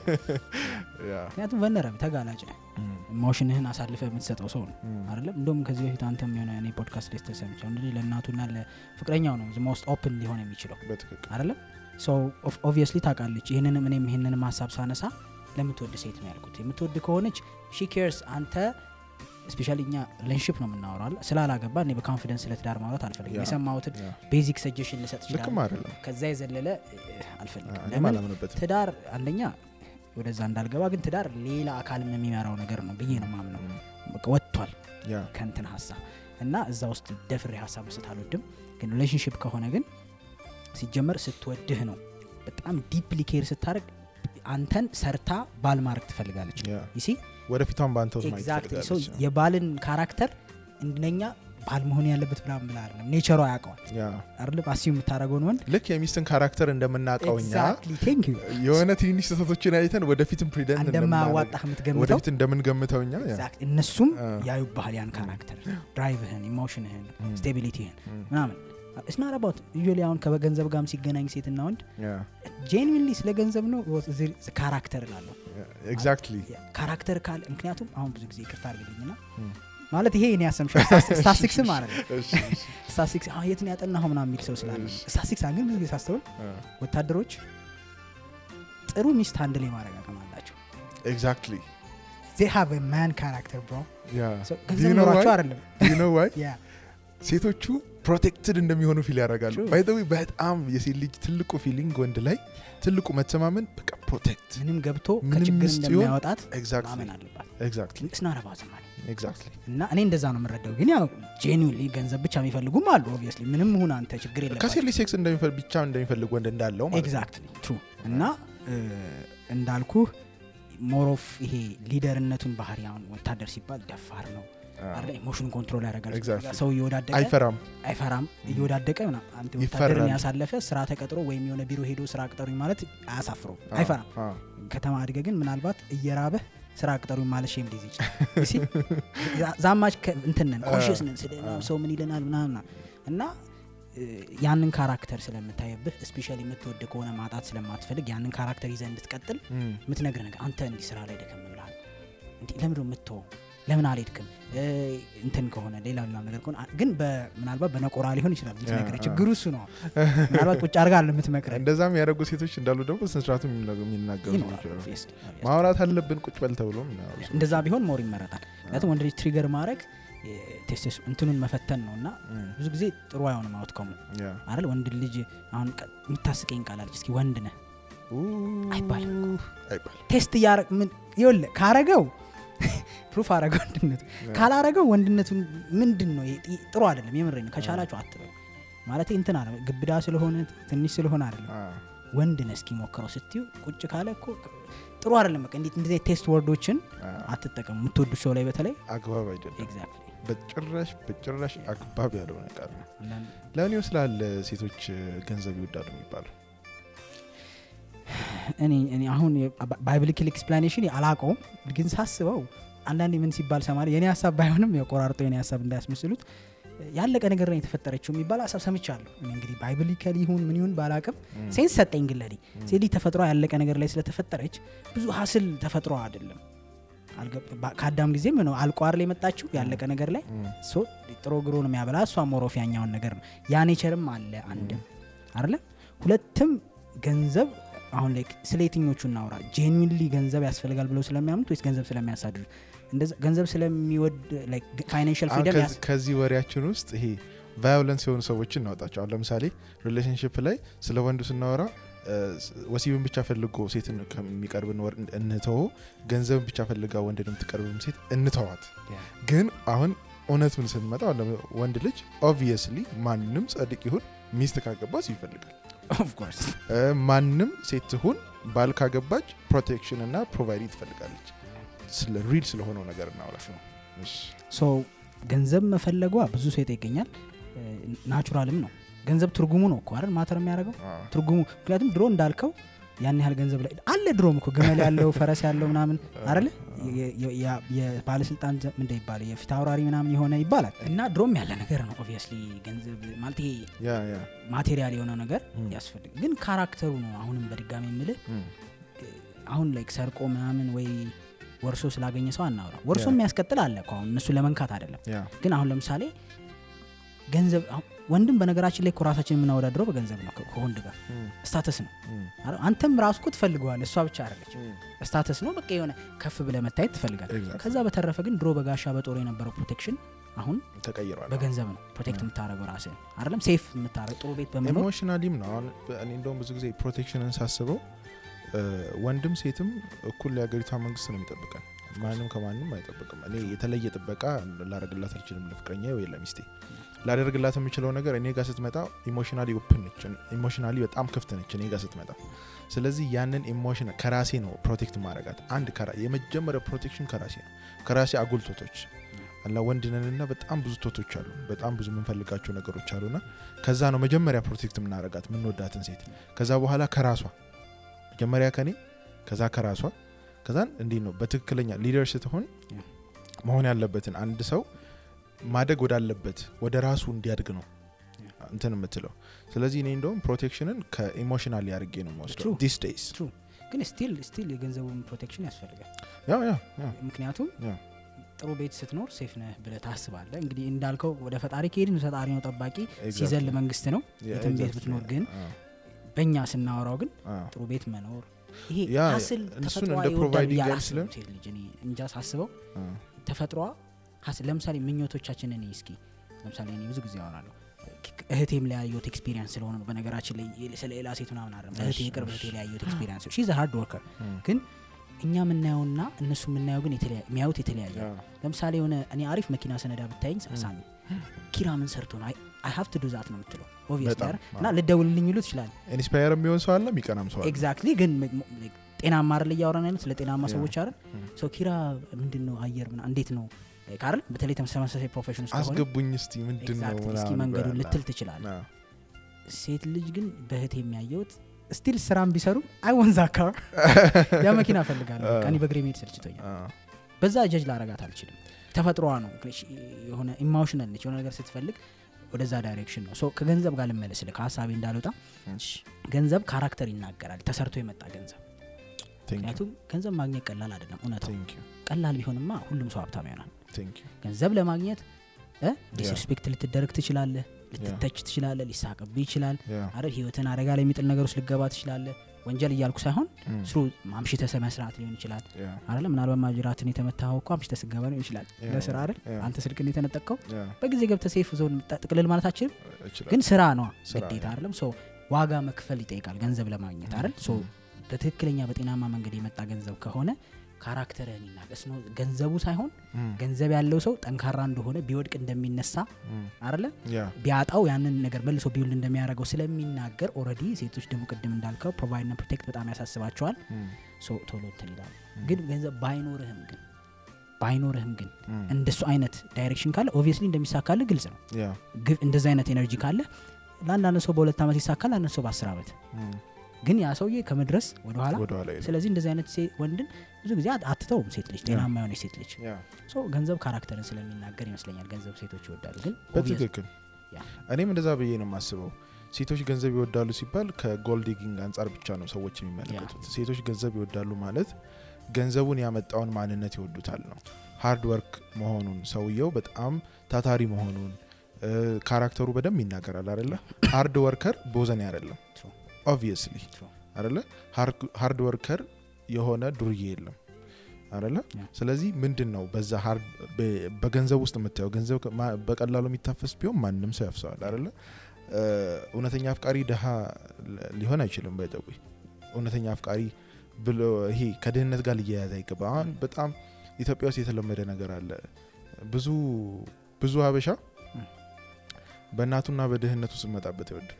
ያ። ምክንያቱም ቨነረብ ተጋላጭ ነህ እም፣ ኢሞሽንህን አሳልፈ የምትሰጠው ሰው ነው እም፣ አይደለም እንደውም ከዚህ በፊት አንተም የሆነ እኔ ፖድካስት ላይ ተሰምቸው እንግዲህ ለእናቱና ለፍቅረኛው ነው ሞስት ኦፕን ሊሆን የሚችለው በትክክል አይደለም ሶ ኦብቪየስሊ ታውቃለች ይህንንም እኔም ይህንንም ሀሳብ ሳነሳ ለምትወድ ሴት ነው ያልኩት የምትወድ ከሆነች ሺ ኬርስ አንተ ስፔሻሊ እኛ ሪሌሽንሽፕ ነው የምናወራል ስላላገባ እኔ በኮንፊደንስ ስለ ትዳር ማውራት አልፈልግም ያ። የሰማሁትን ያ። ቤዚክ ሰጀሽን ልሰጥ ልክም ይችላል አይደለም ከዛ የዘለለ እ፣ አልፈልግም እኔም ለምን አላምንበትም ትዳር አንደኛ ወደዛ እንዳልገባ ግን ትዳር ሌላ አካልም የሚመራው ነገር ነው ብዬ ነው ማምነው በቃ ወጥቷል ያ ከንትን ሀሳብ እና እዛ ውስጥ ደፍሬ ሀሳብ መስጠት አልወድም ግን ሪሌሽንሽፕ ከሆነ ግን ሲጀመር ስትወድህ ነው በጣም ዲፕሊ ኬር ስታደርግ አንተን ሰርታ ባል ማድረግ ትፈልጋለች ያ ይሲ ወደፊቷን በአንተ ውስጥ ማየት ኤግዛክትሊ ሶ ትፈልጋለች። የባልን ካራክተር እንደኛ ባል መሆን ያለበት ምናምን ብላ አይደለም ኔቸሯ ያውቀዋል ያ አይደለም አሲ የምታደረገውን ወንድ ልክ የሚስትን ካራክተር እንደምናውቀው እኛ ኤግዛክትሊ ቴንክ ዩ የሆነ ትንሽ ስህተቶችን አይተን ወደፊትም ፕሪደንት እንደማያዋጣህ የምትገምተው ወደፊት እንደምንገምተው እኛ ያ። ኤግዛክት እነሱም አ። ያዩባሃል ያን ካራክተር ድራይቭህን ኢሞሽንህን ስቴቢሊቲህን ም። ምናምን እስናር አባት ዩሊ አሁን ከገንዘብ ጋርም ሲገናኝ ሴትና ወንድ ያ ጄንዊንሊ ስለ ገንዘብ ነው ካራክተር ላለሁ ኤግዛክትሊ ካራክተር ካለ ምክንያቱም አሁን ብዙ ጊዜ ይቅርታ አድርግልኝና ም። ማለት ይሄ እኔ ያሰምሸው ስታስቲክስ ማለት ስታስቲክስ የትን ያጠናኸው ምናምን የሚል ሰው ስላለ እሺ። ስታስቲክስ ግን ብዙ ጊዜ ሳስተውል ወታደሮች ጥሩ ሚስት አንድ ላይ ማድረግ አቅም አላቸው ኤግዛክትሊ ዜ ሃቭ ማን ካራክተር ብሮ ያ ገንዘብ ኖሯቸው አይደለም ዩ ኖ ዋይ ያ ሴቶቹ ፕሮቴክትድ እንደሚሆኑ ፊል ያደርጋሉ True. ባይ ዘ ዌይ በጣም የሴት ልጅ ትልቁ ፊሊንግ ወንድ ላይ ትልቁ መተማመን በቃ ፕሮቴክት ምንም ገብቶ ምንም ከችግር ሚስት ይሁን እንደሚያወጣት ኤግዛክትሊ ማመን አለባት ኤግዛክትሊ ስናረባት ማለት ኤግዛክትሊ እና እኔ እንደዛ ነው የምረዳው ግን ያው ጄኒውንሊ ገንዘብ ብቻ የሚፈልጉም አሉ ኦብቪየስሊ ምንም ሁን አንተ ችግር ከሴት የለባቸው ልጅ ሴክስ እንደሚፈልግ ብቻ እንደሚፈልግ ወንድ እንዳለው ማለት ነው። ኤግዛክትሊ ትሩ እና እ፣ እንዳልኩህ ሞሮፍ ይሄ ሊደርነቱን ባህሪ አሁን ወታደር ሲባል ደፋር ነው አዎ። አለ ኢሞሽን ኮንትሮል ያደርጋል Exactly. ሰው እየወዳደቀ አይፈራም አይፈራም እየወዳደቀ ምናምን አንተ ይፈራል። ወታደርን ያሳለፈ ስራ ተቀጥሮ ወይም የሆነ ቢሮ ሄዶ ስራ ቅጠሩኝ ማለት አያሳፍረው አዎ፣ አይፈራም አዎ። ከተማ አድገ ግን ምናልባት እየራበህ ስራ ቅጠሩኝ ማለት ሼም ሊይዝ ይችላል ዛማች እንትን ነን ኮንሽስ ነን ስለ ሰው ምን ይለናል ምናምን እና እ፣ ያንን ካራክተር ስለምታየብህ ስፔሻሊ የምትወድ ከሆነ ማጣት ስለማትፈልግ ያንን ካራክተር ይዘህ እንድትቀጥል እም፣ የምትነግር ነገር አንተ እንዲህ ስራ ላይ ደከም ብልሃል እንዲህ ለምንድነው የምትወው ለምን አልሄድክም እ፣ እንትን ከሆነ ሌላ ሌላ ነገር ከሆነ አ- ግን በ- ምናልባት በነቆራ ሊሆን ይችላል የምትነግረኝ ያ፣ ችግሩ እሱ ነው ምናልባት ቁጭ አድርጋ አለ የምትመክረኝ እንደዛም ያደረጉ ሴቶች እንዳሉ ደግሞ ስነስርዓቱ የሚናገሩ ይኖራል፣ ሰዎች አሉ። obviously, obviously። ማውራት አለብን ቁጭ በል ተብሎ የሚያወሩ ሰዎች። እንደዛ ቢሆን ሞር ይመረጣል ምክንያቱም ወንድ ልጅ ትሪገር ማድረግ ቴስቴስ እንትኑን መፈተን ነው እና እም፣ ብዙ ጊዜ ጥሩ አይሆንም አውትከሙ ያ። አይደል ወንድ ልጅ አሁን ቀ- የምታስቀኝ ቃላለች እስኪ ወንድ ነህ አይባልም። ኡህ፣ አይባልም። ቴስት እያረግ ምን ይኸውልህ ካረገው ፕሩፍ አረገ ወንድነቱ ካላረገው ወንድነቱን ምንድን ነው ይሄ ጥ- ጥሩ አይደለም የምሬ ነው ከቻላችሁ አትበል ማለት እንትን አለ ግብዳ ስለሆነ ትንሽ ስለሆነ አይደለም አ፣ ወንድ ነህ እስኪ ሞክረው ስትዩ ቁጭ ካለ እኮ ጥሩ አይደለም በቃ እንዴት እንደዚህ ቴስት ወርዶችን አ፣ አትጠቀሙ የምትወዱ ሰው ላይ በተለይ አግባብ አይደለም። ኤግዛክትሊ በጭራሽ በጭራሽ አግባብ ያልሆነ ቃል ነው። ለምን ይመስላል ሴቶች ገንዘብ ይወዳሉ የሚባለው? እኔ እኔ አሁን ባይብሊካል ኤክስፕላኔሽን አላቀውም ግን ሳስበው አንዳንዴ ምን ሲባል ሰማሪ የኔ ሀሳብ ባይሆንም የቆራርጦ የኔ ሀሳብ እንዳያስመስሉት ያለቀ ነገር ነው የተፈጠረችው የሚባል ሀሳብ ሰምቻለሁ እኔ እንግዲህ ባይብሊካል ይሁን ምን ይሁን ባላቅም ሴንስ ሰጠኝ ግን ለኔ ሴት ልጅ ተፈጥሮ ያለቀ ነገር ላይ ስለተፈጠረች ብዙ ሀስል ተፈጥሮ አይደለም አልገብ- ባ- ከአዳም ጊዜም ነው አልቋር ላይ የመጣችው ያለቀ ነገር ላይ ሶ ጥሮ ግሮ ነው የሚያበላ እሷ ሞሮፍ ያኛውን ነገር ነው ያ ኔቸርም አለ አንድም አለ ሁለትም ገንዘብ አሁን ላይ ስለ የትኞቹ እናውራ ጄኒንሊ ገንዘብ ያስፈልጋል ብለው ስለሚያምኑት ወይስ ገንዘብ ስለሚያሳድዱ እንደዛ ገንዘብ ስለሚወድ ፋይናንሽል አሁን ፍሪደም ከዚ- ከዚህ ወሬያችን ውስጥ ይሄ ቫዮለንስ የሆኑ ሰዎችን እናወጣቸው። አሁን ለምሳሌ ሪሌሽንሽፕ ላይ ስለ ወንዱ ስናወራ እ፣ ወሲብን ብቻ ፈልጎ ሴትን ከሚቀርብን ወር እንተው፣ ገንዘብን ብቻ ፈልጋ ወንድን የምትቀርብም ሴት እንተዋት። ግን አሁን እውነቱን ስንመጣ አሁን ለምን ወንድ ልጅ ኦብቪየስሊ ማንም ጸድቅ ይሁን ሚስት ካገባ ሰው ይፈልጋል። ኦፍኮርስ እ፣ ማንም ሴት ትሁን ባል ካገባች ፕሮቴክሽን እና ፕሮቫይድ ትፈልጋለች። ስለ ሪል ስለሆነው ነገር እናውራ። እሺ። ሶ ገንዘብ መፈለጓ ብዙ ሴት ይገኛል ናቹራልም ነው ገንዘብ ትርጉሙ ነው እኮ አይደል ማተር የሚያደርገው አ፣ ትርጉሙ ምክንያቱም ድሮ እንዳልከው ያን ያህል ገንዘብ ላይ አለ ድሮም እኮ ግመል ያለው ፈረስ ያለው ምናምን አለ የባለስልጣን ዘ- ምንድን ይባላል የፊት አውራሪ ምናምን የሆነ ይባላል እና ድሮም ያለ ነገር ነው ኦብቪየስሊ ገንዘብ ማለት ይሄ ያ ያ ማቴሪያል የሆነ ነገር ም። ያስፈልግ ግን ካራክተሩ ነው አሁንም በድጋሚ የምልህ ም፣ አሁን ላይክ ሰርቆ ምናምን ወይ ወርሶ ስላገኘ ሰው አናውራ ወርሶ ያ። የሚያስቀጥል አለ እኮ አሁን እነሱ ለመንካት አይደለም ያ ግን አሁን ለምሳሌ ገንዘብ አሁን ወንድም በነገራችን ላይ እኮ ራሳችን የምናወዳድረው በገንዘብ ነው ከ- ከወንድ ጋር ም፣ ስታተስ ነው ም፣ አረ- አንተም ራሱ እኮ ትፈልገዋል እሷ ብቻ አይደለች ም። ስታተስ ነው በቃ የሆነ ከፍ ብለ መታየት ትፈልጋል Exactly. ከዛ በተረፈ ግን ድሮ በጋሻ በጦር የነበረው ፕሮቴክሽን አሁን ተቀይሯል። በገንዘብ ነው ፕሮቴክት የምታደረገው ራስህን አይደለም ሴፍ የምታደረግ ጥሩ ቤት በመኖር ኢሞሽናሊም ነው። አሁን እኔ እንደውም ብዙ ጊዜ ፕሮቴክሽንን ሳስበው እ፣ ወንድም ሴትም እኩል የሀገሪቷ መንግስት ነው የሚጠብቀን። ማንም ከማንም አይጠብቅም። እኔ የተለየ ጥበቃ ላደርግላት አልችልም ለፍቅረኛ ወይ ለሚስቴ። ላደርግላት የምችለው ነገር እኔ ጋር ስትመጣ ኢሞሽናሊ ኦፕን ነች፣ ኢሞሽናሊ በጣም ክፍት ነች እኔ ጋር ስትመጣ። ስለዚህ ያንን ኢሞሽን ከራሴ ነው ፕሮቴክት ማድረጋት። አንድ ከራ- የመጀመሪያው ፕሮቴክሽን ከራሴ ነው፣ ከራሴ አጉል ቶቶች አላ ወንድነንና በጣም ብዙ ቶቶች አሉ፣ በጣም ብዙ የምንፈልጋቸው ነገሮች አሉና ከዛ ነው መጀመሪያ ፕሮቴክት የምናደርጋት የምንወዳትን ሴት። ከዛ በኋላ ከራሷ መጀመሪያ ከኔ ከዛ ከራሷ ከዛን እንዲህ ነው በትክክለኛ ሊደር ስትሆን መሆን ያለበትን አንድ ሰው ማደግ ወዳለበት ወደ ራሱ እንዲያድግ ነው እንትን የምትለው። ስለዚህ እኔ እንደውም ፕሮቴክሽንን ከኢሞሽናል ያርጌ ነው የምወስደው True. ዲስ ዴይስ። True. ግን ስቲል ስቲል የገንዘቡን ፕሮቴክሽን ያስፈልጋል ያ ያ ያ ምክንያቱም ያ ጥሩ ቤት ስትኖር ሴፍ ነህ ብለህ ታስባለህ እንግዲህ እንዳልከው ወደ ፈጣሪ ከሄድን ፈጣሪ ነው ጠባቂ Exactly. ሲዘል መንግስት ነው ያ የትም ቤት exactly. ብትኖር ግን አ፣ በእኛ ስናወራው ግን አ፣ ጥሩ ቤት መኖር ይሄ ያ ሀስል እሱን ተፈጥሯ እንደ ይወዳል providing ብዬ አይመስልም? አላስብም ሴት ልጅ እኔ እንጃ ሳስበው አ፣ ተፈጥሯ ሀስል ለምሳሌ ምኞቶቻችን እኔ እስኪ ለምሳሌ እኔ ብዙ ጊዜ አወራለሁ እህቴም ላይ ያየሁት ኤክስፒሪንስ ስለሆነ ነው በነገራችን ላይ ስለ ሌላ ሴት ምናምን አለ እህቴ የቅርብ እህቴ ላይ ያየሁት ኤክስፒሪንስ ሺ ሃርድ ወርከር ም፣ ግን እኛ የምናየውና እነሱ የምናየው ግን የተለያ- የሚያዩት የተለያየ ያ ነው። ለምሳሌ የሆነ እኔ አሪፍ መኪና ሰነዳ ብታይኝ ሳሚ ኪራ ምን ሰርቶ ነው አይ ሀቭ ቱ ዱ ዛት ነው የምትለው ኦብቪየስሊ በጣም፣ አይደል? እና ልደውልልኝ ይሉ ትችላል ኢንስፓየር የሚሆን ሰው አለ፣ የሚቀናም ሰው አለ። ኤግዛክትሊ ግን ም- ም- ጤናማ አይደል እያወራን ያሉት ስለ ጤናማ ያ። ሰዎች አይደል ም። ሰው ኪራ ምንድን ነው አየር ምና እንዴት ነው ካርል በተለይ ተመሳሳይ ፕሮፌሽን ውስጥ ከሆነ አስገቡኝ እስቲ ምንድን ነው ኤግዛክትሊ እስኪ ምናምን መንገዱን ብላ- ልትል ትችላል አ፣ ሴት ልጅ ግን በእህት የሚያየውት ስቲል ስራም ቢሰሩ አይ ወንዛ ካር ያ መኪና እፈልጋለሁ በቃ እኔ በእግሬ መሄድ ሰልችቶኛል አ፣ በዛ ጀጅ ላረጋት አልችልም ተፈጥሮዋ ነው የሆነ ኢሞሽናል ነች የሆነ ነገር ስትፈልግ ወደዛ ዳይሬክሽን ነው ሶ ከገንዘብ ጋር ልመለስል ከሀሳቤ እንዳልወጣ እሺ፣ ገንዘብ ካራክተር ይናገራል ተሰርቶ የመጣ ገንዘብ thank you, ምክንያቱም ገንዘብ ማግኘት ቀላል አይደለም እውነታው thank you። ቀላል ቢሆንማ ሁሉም ሰው ሀብታም ይሆናል ቴንክ ዩ ገንዘብ ለማግኘት ዲስሪስፔክት ልትደረግ ትችላለህ ልትተች ትችላለህ ሊሳቅብህ ይችላል ያ አይደል ህይወትን አደጋ ላይ የሚጥል ነገር ውስጥ ልገባ ትችላለህ ወንጀል እያልኩ ሳይሆን እም፣ ስሩ አምሽተ መስራት ሊሆን ይችላል ያ አይደለ ምናልባት ማጅራትን የተመታኸው እኮ አምሽተ ስገባ ሊሆን ይችላል ያ፣ ለስራ አይደል ያ፣ አንተ ስልክን የተነጠቀው ያ በጊዜ ገብተ ሴፍ ዞን ጥቅልል ማለታችን እችላለሁ። ግን ስራ ነው ስራ ግዴታ ነው። አይደለም ሶ ዋጋ መክፈል ይጠይቃል ገንዘብ ለማግኘት አይደል ሶ እም፣ በትክክለኛ በጤናማ መንገድ የመጣ ገንዘብ ከሆነ ካራክተርህን ይናቀስ ነው ገንዘቡ ሳይሆን እም፣ ገንዘብ ያለው ሰው ጠንካራ እንደሆነ ቢወድቅ እንደሚነሳ እም፣ አይደለ ያ ቢያጣው ያንን ነገር መልሶ ቢውል እንደሚያደርገው ስለሚናገር ኦልሬዲ ሴቶች ደግሞ ቅድም እንዳልከው ፕሮቫይድና ፕሮቴክት በጣም ያሳስባቸዋል እም፣ ሶ ቶሎ እንትን ይላሉ ግን ገንዘብ ባይኖርህም ግን ባይኖርህም ግን እም፣ እንደሱ አይነት ዳይሬክሽን ካለ ኦብቪየስሊ እንደሚሳካልህ ግልጽ ነው ያ ግ- እንደዚ አይነት ኤነርጂ ካለ ለአንዳንድ ሰው በሁለት ዓመት ይሳካል ለአንዳንድ ሰው በአስር ዓመት እም፣ ግን ያ ሰውዬ ከመድረስ ወደኋላ ወደኋላ ሄደ። ስለዚህ እንደዚህ አይነት ሴ- ወንድን ብዙ ጊዜ አት- አትተውም ሴት ልጅ ጤናማ የሆነ ሴት ልጅ ያ ሶ ገንዘብ ካራክተርን ስለሚናገር ይመስለኛል ገንዘብ ሴቶች ይወዳሉ ግን obvious- በትክክል ያ። እኔም እንደዛ ብዬ ነው የማስበው ሴቶች ገንዘብ ይወዳሉ ሲባል ከጎልድ ዲጊንግ አንጻር ብቻ ነው ሰዎች የሚመለከቱት ሴቶች ገንዘብ ይወዳሉ ማለት ገንዘቡን ያመጣውን ማንነት ይወዱታል ነው ሃርድ ወርክ መሆኑን ሰውየው በጣም ታታሪ መሆኑን እ፣ ካራክተሩ በደንብ ይናገራል አደለ ሃርድ ወርከር ቦዘኔ አይደለም True. ኦብቪየስሊ True. አደለ ሃርድ ወርከር የሆነ ዱርዬ የለም አደለ Yeah. ስለዚህ ምንድን ነው በዛ ሃርድ በ- በገንዘብ ውስጥ የምታየው ገንዘብ ከ- ማ- በቀላሉ የሚታፈስ ቢሆን ማንም ሰው ያፍሰዋል አደለ እ፣ እውነተኛ አፍቃሪ ድሃ ል- ሊሆን አይችልም ባይጠዊ እውነተኛ አፍቃሪ ብሎ ይሄ ከድህነት ጋር ሊያያዝ አይገባ አሁን በጣም ኢትዮጵያ ውስጥ የተለመደ ነገር አለ ብዙ ብዙ ሀበሻ ም። በእናቱና በድህነቱ ስመጣበት አይወድም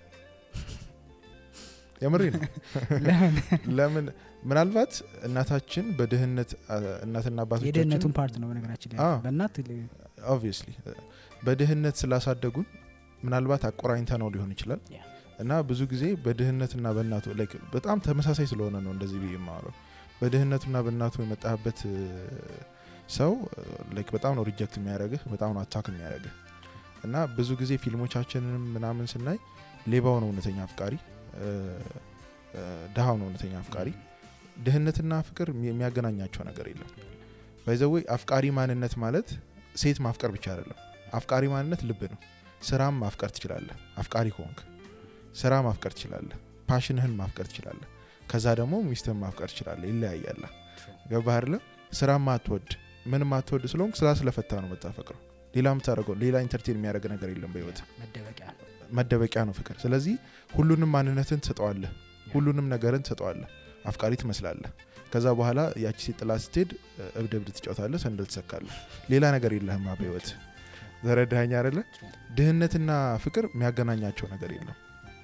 የምሬ ነው ለምን ለምን ምናልባት እናታችን በድህነት አ፣ እናትና አባቶቻችን የድህነቱን ፓርት ነው በነገራችን ላይ አዎ። በእናት ኦብቪየስሊ በድህነት ስላሳደጉን ምናልባት አቆራኝተ ነው ሊሆን ይችላል Yeah. እና ብዙ ጊዜ በድህነትና በእናቱ like በጣም ተመሳሳይ ስለሆነ ነው እንደዚህ ብዬ የማወራው በድህነቱና በእናቱ የመጣህበት እ፣ ሰው like በጣም ነው ሪጀክት የሚያደርግህ በጣም ነው አታክ የሚያደርግህ እና ብዙ ጊዜ ፊልሞቻችንንም ምናምን ስናይ ሌባው ነው እውነተኛ አፍቃሪ እ፣ እ፣ ድሃው ነው እውነተኛ አፍቃሪ ድህነትና ፍቅር የሚ- የሚያገናኛቸው ነገር የለም ባይዘወይ አፍቃሪ ማንነት ማለት ሴት ማፍቀር ብቻ አይደለም አፍቃሪ ማንነት ልብ ነው ስራም ማፍቀር ትችላለህ አፍቃሪ ከሆንክ ስራ ማፍቀር ትችላለህ ፓሽንህን ማፍቀር ትችላለህ ከዛ ደግሞ ሚስትህን ማፍቀር ትችላለህ ይለያያለ ገባህ አይደለ ስራ ማትወድ ምን ማትወድ ስለሆንክ ስራ ስለፈታ ነው መታፈቅረው ሌላ የምታደርገው ሌላ ኢንተርቴን የሚያደርግ ነገር የለም በህይወት መደበቂያ ነው መደበቂያ ነው ፍቅር ስለዚህ ሁሉንም ማንነትን ትሰጠዋለህ ሁሉንም ነገርን ትሰጠዋለህ አፍቃሪ ትመስላለህ ከዛ በኋላ ያቺ ሴት ጥላ ስትሄድ እብድ እብድ ትጫወታለህ ሰንደል ትሰካለህ ሌላ ነገር የለህማ በህይወት ዘረዳኸኝ አይደለ ድህነትና ፍቅር የሚያገናኛቸው ነገር የለም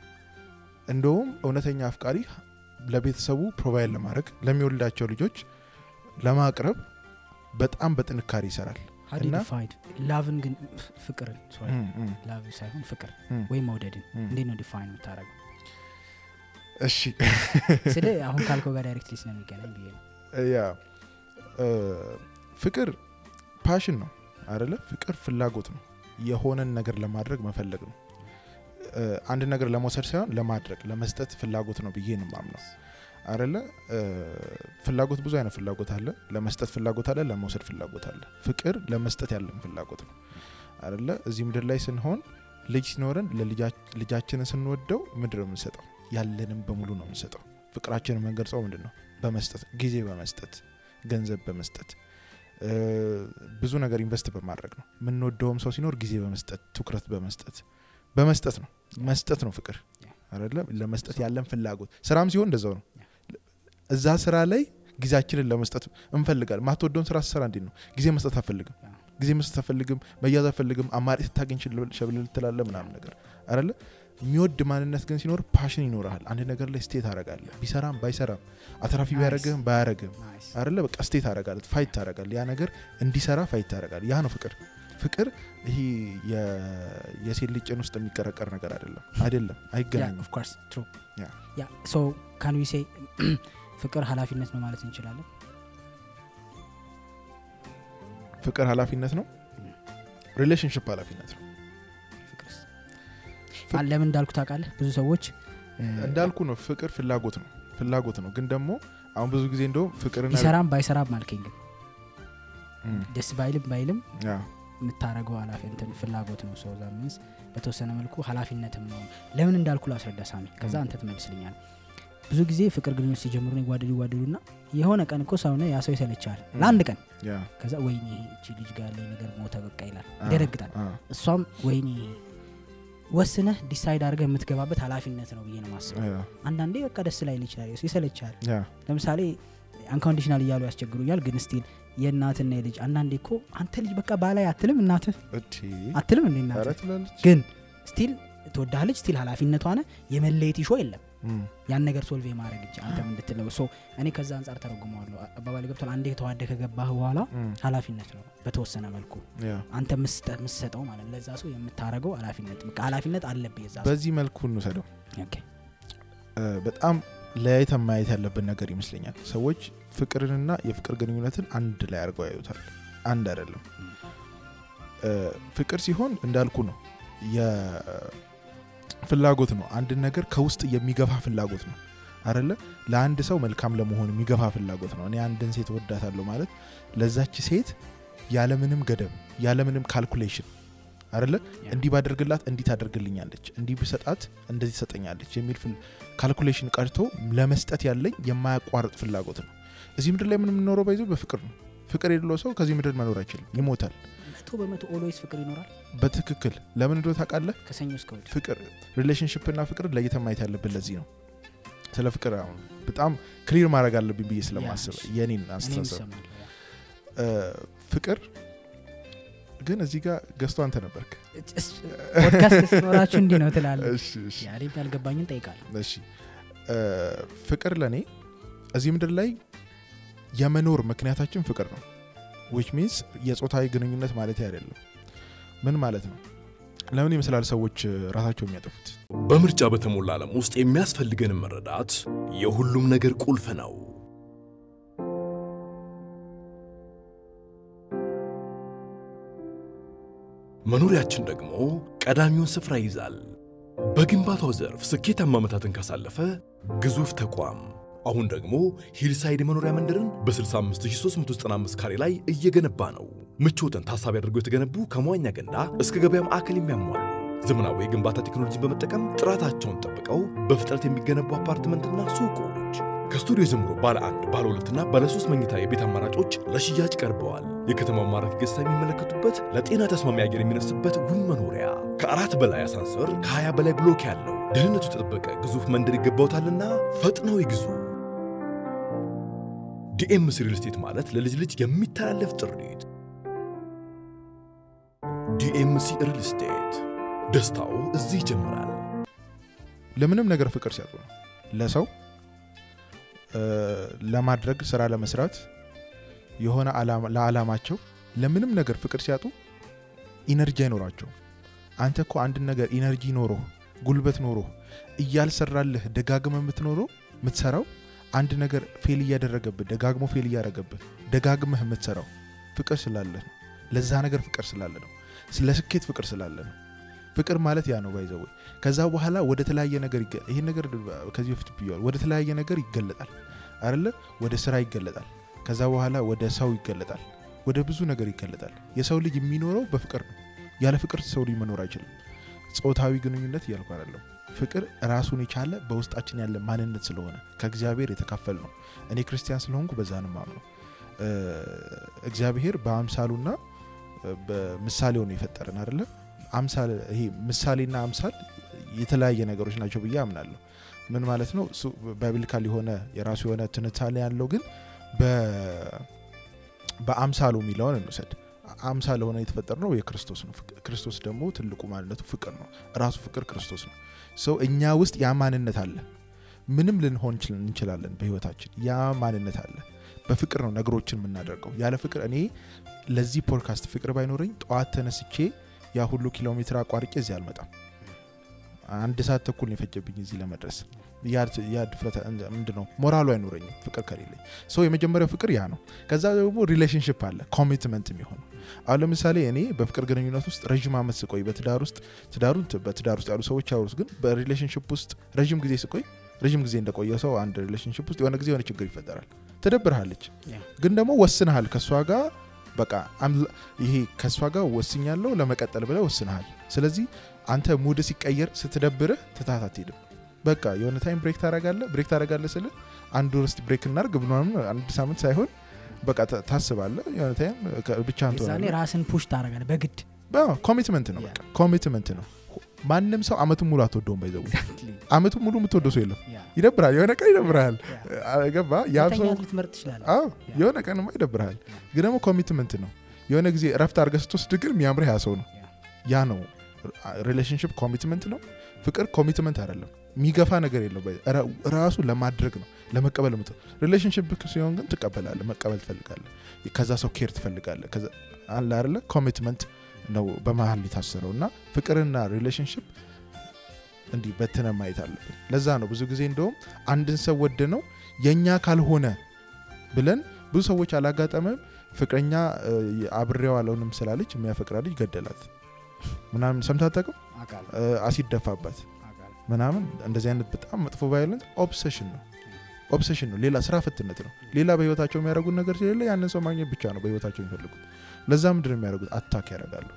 እንደውም እውነተኛ አፍቃሪ ለቤተሰቡ ፕሮቫይድ ለማድረግ ለሚወልዳቸው ልጆች ለማቅረብ በጣም በጥንካሬ ይሰራል ሀዲ እና- ዲፋይድ ላቭን ግን ፍቅርን sorry፣ እም፣ እም፣ ላቭ ሳይሆን ፍቅር እም። ወይም መውደድን እም። እንዴት ነው ዲፋይን የምታደረገው እሺ ስለ አሁን ካልከው ጋር ዳይሬክትሊ ስለሚገናኝ ብዬ ነው ያ እ፣ ፍቅር ፓሽን ነው አደለ ፍቅር ፍላጎት ነው የሆነን ነገር ለማድረግ መፈለግ ነው እ፣ አንድ ነገር ለመውሰድ ሳይሆን ለማድረግ ለመስጠት ፍላጎት ነው ብዬ ነው ማምነው አደለ እ፣ ፍላጎት ብዙ አይነት ፍላጎት አለ ለመስጠት ፍላጎት አለ ለመውሰድ ፍላጎት አለ ፍቅር ለመስጠት ያለን ፍላጎት ነው አደለ እዚህ ምድር ላይ ስንሆን ልጅ ሲኖረን ለልጃ- ልጃችንን ስንወደው ምንድን ነው የምንሰጠው ያለንም በሙሉ ነው የምንሰጠው ፍቅራችንን የምንገልጸው ምንድን ነው በመስጠት ጊዜ በመስጠት ገንዘብ በመስጠት እ፣ ብዙ ነገር ኢንቨስት በማድረግ ነው የምንወደውም ሰው ሲኖር ጊዜ በመስጠት ትኩረት በመስጠት በመስጠት ነው መስጠት ነው ፍቅር አይደለ ለመስጠት ያለን ፍላጎት ስራም ሲሆን እንደዛው ነው እዛ ስራ ላይ ጊዜያችንን ለመስጠት እንፈልጋል ማትወደውን ስራ ስሰራ እንዴት ነው ጊዜ መስጠት አፈልግም ጊዜ መስጠት አፈልግም መያዝ አፈልግም አማራጭ ስታገኝ ሸብል ትላለ ምናምን ነገር አይደለ የሚወድ ማንነት ግን ሲኖር ፓሽን ይኖርሃል አንድ ነገር ላይ ስቴት አረጋለ ቢሰራም ባይሰራም አትራፊ Nice. ቢያደረግህም ባያረግም ናይስ አይደለ በቃ ስቴት አረጋለ ፋይት ታረጋል ያ ነገር እንዲሰራ ፋይት ታረጋል ያ ነው ፍቅር ፍቅር ይሄ የ- የሴት ልጅ ጭን ውስጥ የሚቀረቀር ነገር አይደለም አይደለም አይገናኝም ኦፍ ኮርስ ትሩ Yeah. ያ ሶ ካን ዊ ሴ ፍቅር ኃላፊነት ነው ማለት እንችላለን ፍቅር ኃላፊነት ነው ሪሌሽንሽፕ ኃላፊነት ነው ፍቅርስ ፍቅ- አ- ለምን እንዳልኩ ታውቃለህ ብዙ ሰዎች እ፣ እንዳልኩ ነው ፍቅር ፍላጎት ነው ፍላጎት ነው ግን ደግሞ አሁን ብዙ ጊዜ እንደውም ፍቅርና ቢሰራም ባይሰራም አልከኝ ግን እም፣ ደስ ባይልም ባይልም ያ፣ የምታደረገው ኃላፊ እንትን ፍላጎት ነው ሰው ዛምንስ በተወሰነ መልኩ ኃላፊነትም ነው ለምን እንዳልኩ ላስረዳ ሳሚ ከዛ አንተ ትመልስልኛል ብዙ ጊዜ ፍቅር ግንኙነት ሲጀምሩ ነው ይዋደዱ ይዋደዱና የሆነ ቀን እኮ ሰውነ ያ ሰው ይሰለቻል ለአንድ ቀን ያ፣ ከዛ ወይኔ እቺ ልጅ ጋር ያለኝ ነገር ሞተ በቃ ይላል አ፣ ይደነግጣል አ፣ እሷም ወይኔ ወስነህ ዲሳይድ አድርገህ የምትገባበት ኃላፊነት ነው ብዬ ነው ማስበው ያ፣ አንዳንዴ በቃ ደስ ላይ ይችላል የሱ ይሰለቻል ያ፣ ለምሳሌ አንኮንዲሽናል እያሉ ያስቸግሩኛል ግን ስቲል የእናትና የልጅ አንዳንዴ እኮ አንተ ልጅ በቃ ባላይ አትልም እናትህ እቺ፣ አትልም እንዴ ኧረ እናትህ ትላለች። ግን ስቲል ትወዳለች ስቲል ኃላፊነቷ ነ የመለየት ሾ የለም እም፣ ያን ነገር ሶልቭ የማድረግ እንጂ አንተ እንድትለው ሶ እኔ ከዛ አንጻር ተረጉመዋለሁ አባባል ገብቷል አንዴ የተዋደ ከገባህ በኋላ እም፣ ኃላፊነት ነው በተወሰነ መልኩ ያ። አንተ ምስጠ- ምሰጠው ማለት ለዛ ሰው የምታደረገው ኃላፊነት በቃ ኃላፊነት አለብህ የዛ ሰው በዚህ መልኩ እንውሰደው ኦኬ። እ፣ በጣም ለያይተን ማየት ያለብን ነገር ይመስለኛል ሰዎች ፍቅርንና የፍቅር ግንኙነትን አንድ ላይ አድርገው ያዩታል አንድ አይደለም እ፣ ፍቅር ሲሆን እንዳልኩ ነው የፍላጎት ነው አንድን ነገር ከውስጥ የሚገፋ ፍላጎት ነው አደለ ለአንድ ሰው መልካም ለመሆን የሚገፋ ፍላጎት ነው እኔ አንድን ሴት ወዳታለሁ ማለት ለዛች ሴት ያለምንም ገደብ ያለምንም ካልኩሌሽን አደለ ያ። እንዲህ ባደርግላት እንዲህ ታደርግልኛለች እንዲህ ብሰጣት እንደዚህ ትሰጠኛለች የሚል ፍል- ካልኩሌሽን ቀርቶ ለመስጠት ያለኝ የማያቋርጥ ፍላጎት ነው እዚህ ምድር ላይ ምን የምንኖረው ባይዞ በፍቅር ነው ፍቅር የሌለው ሰው ከዚህ ምድር መኖር አይችልም ይሞታል መቶ በመቶ ኦልዌይስ ፍቅር ይኖራል በትክክል ለምን እንደሆነ ታውቃለህ ከሰኞ እስከ እሑድ ፍቅር ሪሌሽንሽፕ እና ፍቅር ለይተን ማየት ያለብን ለዚህ ነው ስለ ፍቅር አሁን በጣም ክሊር ማድረግ አለብኝ ብዬ ስለማስብ እሺ። የኔን እኔም አስተሳሰብ እሰማለሁ ያ። እ፣ ፍቅር ግን እዚህ ጋር ገዝቶ አንተ ነበርክ እስ- ፖድካስት ሲኖራችሁ እንዲህ ነው ትላለህ እሺ እሺ ያሬም ያልገባኝን ጠይቃለሁ እሺ እ፣ ፍቅር ለእኔ እዚህ ምድር ላይ የመኖር ምክንያታችን ፍቅር ነው ዊች ሚንስ የጾታዊ ግንኙነት ማለት አይደለም ምን ማለት ነው ለምን ይመስላል ሰዎች እ፣ ራሳቸው የሚያጠፉት በምርጫ በተሞላ ዓለም ውስጥ የሚያስፈልገንን መረዳት የሁሉም ነገር ቁልፍ ነው። መኖሪያችን ደግሞ ቀዳሚውን ስፍራ ይይዛል። በግንባታው ዘርፍ ስኬታማ ዓመታትን ካሳለፈ ግዙፍ ተቋም አሁን ደግሞ ሂልሳይድ የመኖሪያ መንደርን በ65395 ካሬ ላይ እየገነባ ነው። ምቾትን ታሳቢ አድርገው የተገነቡ ከመዋኛ ገንዳ እስከ ገበያ ማዕከል የሚያሟሉ ዘመናዊ የግንባታ ቴክኖሎጂን በመጠቀም ጥራታቸውን ጠብቀው በፍጥነት የሚገነቡ አፓርትመንትና ሱቆች ከስቱዲዮ ጀምሮ ባለ አንድ ባለ ሁለትና ባለ ሶስት መኝታ የቤት አማራጮች ለሽያጭ ቀርበዋል። የከተማው ማራኪ ገጽታ የሚመለከቱበት ለጤና ተስማሚ አየር የሚነፍስበት ውብ መኖሪያ ከአራት በላይ አሳንሰር ከ20 በላይ ብሎክ ያለው ደህንነቱ የተጠበቀ ግዙፍ መንደር ይገባውታልና ፈጥነው ይግዙ። ዲኤምሲ ሪል ስቴት ማለት ለልጅ ልጅ የሚተላለፍ ጥሪት። ዲኤምሲ ሪል ስቴት ደስታው እዚህ ይጀምራል። ለምንም ነገር ፍቅር ሲያጡ ነው ለሰው እ፣ ለማድረግ ስራ ለመስራት የሆነ ዓላማ- ለዓላማቸው ለምንም ነገር ፍቅር ሲያጡ ኢነርጂ አይኖራቸውም አንተ እኮ አንድን ነገር ኢነርጂ ኖሮ ጉልበት ኖሮ እያልሰራልህ ደጋግመ የምትኖረው የምትሰራው አንድ ነገር ፌል እያደረገብህ ደጋግሞ ፌል እያደረገብህ ደጋግመህ የምትሰራው ፍቅር ስላለ ነው ለዛ ነገር ፍቅር ስላለ ነው ስለ ስኬት ፍቅር ስላለ ነው ፍቅር ማለት ያ ነው ባይዘው ከዛ በኋላ ወደ ተለያየ ነገር ይገ- ይሄን ነገር ከዚህ በፊት ብየዋል ወደ ተለያየ ነገር ይገለጣል አይደለ ወደ ስራ ይገለጣል ከዛ በኋላ ወደ ሰው ይገለጣል ወደ ብዙ ነገር ይገለጣል የሰው ልጅ የሚኖረው በፍቅር ነው ያለ ፍቅር ሰው ልጅ መኖር አይችልም ጾታዊ ግንኙነት እያልኩ አይደለም ፍቅር ራሱን የቻለ በውስጣችን ያለ ማንነት ስለሆነ ከእግዚአብሔር የተካፈል ነው እኔ ክርስቲያን ስለሆንኩ በዛ ነው የማምነው እ፣ እግዚአብሔር በአምሳሉና እ፣ በምሳሌው ነው የፈጠረን አይደለ አምሳል ይሄ ምሳሌና አምሳል የተለያየ ነገሮች ናቸው ብዬ አምናለሁ ምን ማለት ነው እሱ ባይብሊካል የሆነ የራሱ የሆነ ትንታኔ ያለው ግን በ- በአምሳሉ የሚለውን እንውሰድ አምሳል ሆነ የተፈጠር ነው የክርስቶስ ነው ፍቅ- ክርስቶስ ደግሞ ትልቁ ማንነቱ ፍቅር ነው ራሱ ፍቅር ክርስቶስ ነው ሰው እኛ ውስጥ ያ ማንነት አለ ምንም ልንሆን እንችል- እንችላለን በህይወታችን ያ ማንነት አለ በፍቅር ነው ነገሮችን የምናደርገው ያለ ፍቅር እኔ ለዚህ ፖድካስት ፍቅር ባይኖረኝ ጠዋት ተነስቼ ያ ሁሉ ኪሎ ሜትር አቋርጬ እዚህ አልመጣም አንድ ሰዓት ተኩል ነው የፈጀብኝ እዚህ ለመድረስ ያ ያ ድፍረት ምንድን ነው ሞራሉ አይኖረኝም ፍቅር ከሌለኝ ሰው የመጀመሪያው ፍቅር ያ ነው ከዛ ደግሞ ሪሌሽንሽፕ አለ ኮሚትመንት የሚሆነው አሁን ለምሳሌ እኔ በፍቅር ግንኙነት ውስጥ ረዥም ዓመት ስቆይ በትዳር ውስጥ ትዳሩን ት- በትዳር ውስጥ ያሉ ሰዎች ያወሩት ግን በሪሌሽንሽፕ ውስጥ ረዥም ጊዜ ስቆይ ረዥም ጊዜ እንደቆየ ሰው አንድ ሪሌሽንሽፕ ውስጥ የሆነ ጊዜ የሆነ ችግር ይፈጠራል ትደብርሃለች ያ። ግን ደግሞ ወስንሃል ከእሷ ጋር በቃ አም- ይሄ ከእሷ ጋር ወስኛለሁ ለመቀጠል ብለህ ወስነሃል ስለዚህ አንተ ሙድ ሲቀየር ስትደብርህ ትታት አትሄድም በቃ የሆነ ታይም ብሬክ ታረጋለህ ብሬክ ታረጋለህ ስል አንድ ወር እስቲ ብሬክ እናርግ ብሎም አንድ ሳምንት ሳይሆን በቃ ታ- ታስባለህ የሆነ ታይም ብቻህን የዛኔ ትሆናለህ ራስን ፑሽ ታደርጋለህ በግድ ኮሚትመንት ነው በቃ ኮሚትመንት ነው ማንም ሰው አመቱን ሙሉ አትወደውም ባይዘው አመቱን ሙሉ የምትወደው ሰው የለም ያ፣ ይደብራል የሆነ ቀን ይደብርሃል ያ። ገባ ያም ሰው መተኛት ልትመርጥ ትችላለህ አዎ የሆነ ቀንማ ይደብርሃል ግን ደግሞ ኮሚትመንት ነው የሆነ ጊዜ እረፍት አድርገህ ስትወስድ ግን የሚያምርህ ያ ሰው ነው ያ። ያ ነው ሪሌሽንሽፕ ኮሚትመንት ነው ፍቅር ኮሚትመንት አይደለም የሚገፋ ነገር የለው ራ- ራሱ ለማድረግ ነው ለመቀበል ምት ሪሌሽንሽፕ ሲሆን ግን ትቀበላለህ መቀበል ትፈልጋለህ ከዛ ሰው ኬር ትፈልጋለህ ከዛ አለ አይደለ ኮሚትመንት ነው በመሀል የታሰረው እና ፍቅርና ሪሌሽንሽፕ እንዲህ በትነ ማየት አለብን ለዛ ነው ብዙ ጊዜ እንደውም አንድን ሰው ወደ ነው የእኛ ካልሆነ ብለን ብዙ ሰዎች አላጋጠመም ፍቅረኛ እ፣ አብሬው አለውንም ስላለች የሚያፈቅራ ልጅ ገደላት ምናምን ሰምተህ አታውቅም አውቃለሁ፣ እ፣ አሲድ ደፋባት አውቃለሁ። ምናምን እንደዚህ አይነት በጣም መጥፎ ቫዮለንስ ኦብሴሽን ነው ኦብሴሽን ነው ሌላ ስራ ፍትነት ነው ሌላ በህይወታቸው የሚያደርጉት ነገር ስለሌለ ያንን ሰው ማግኘት ብቻ ነው በህይወታቸው የሚፈልጉት ለዛ ምንድን ነው የሚያደርጉት አታክ ያደርጋሉ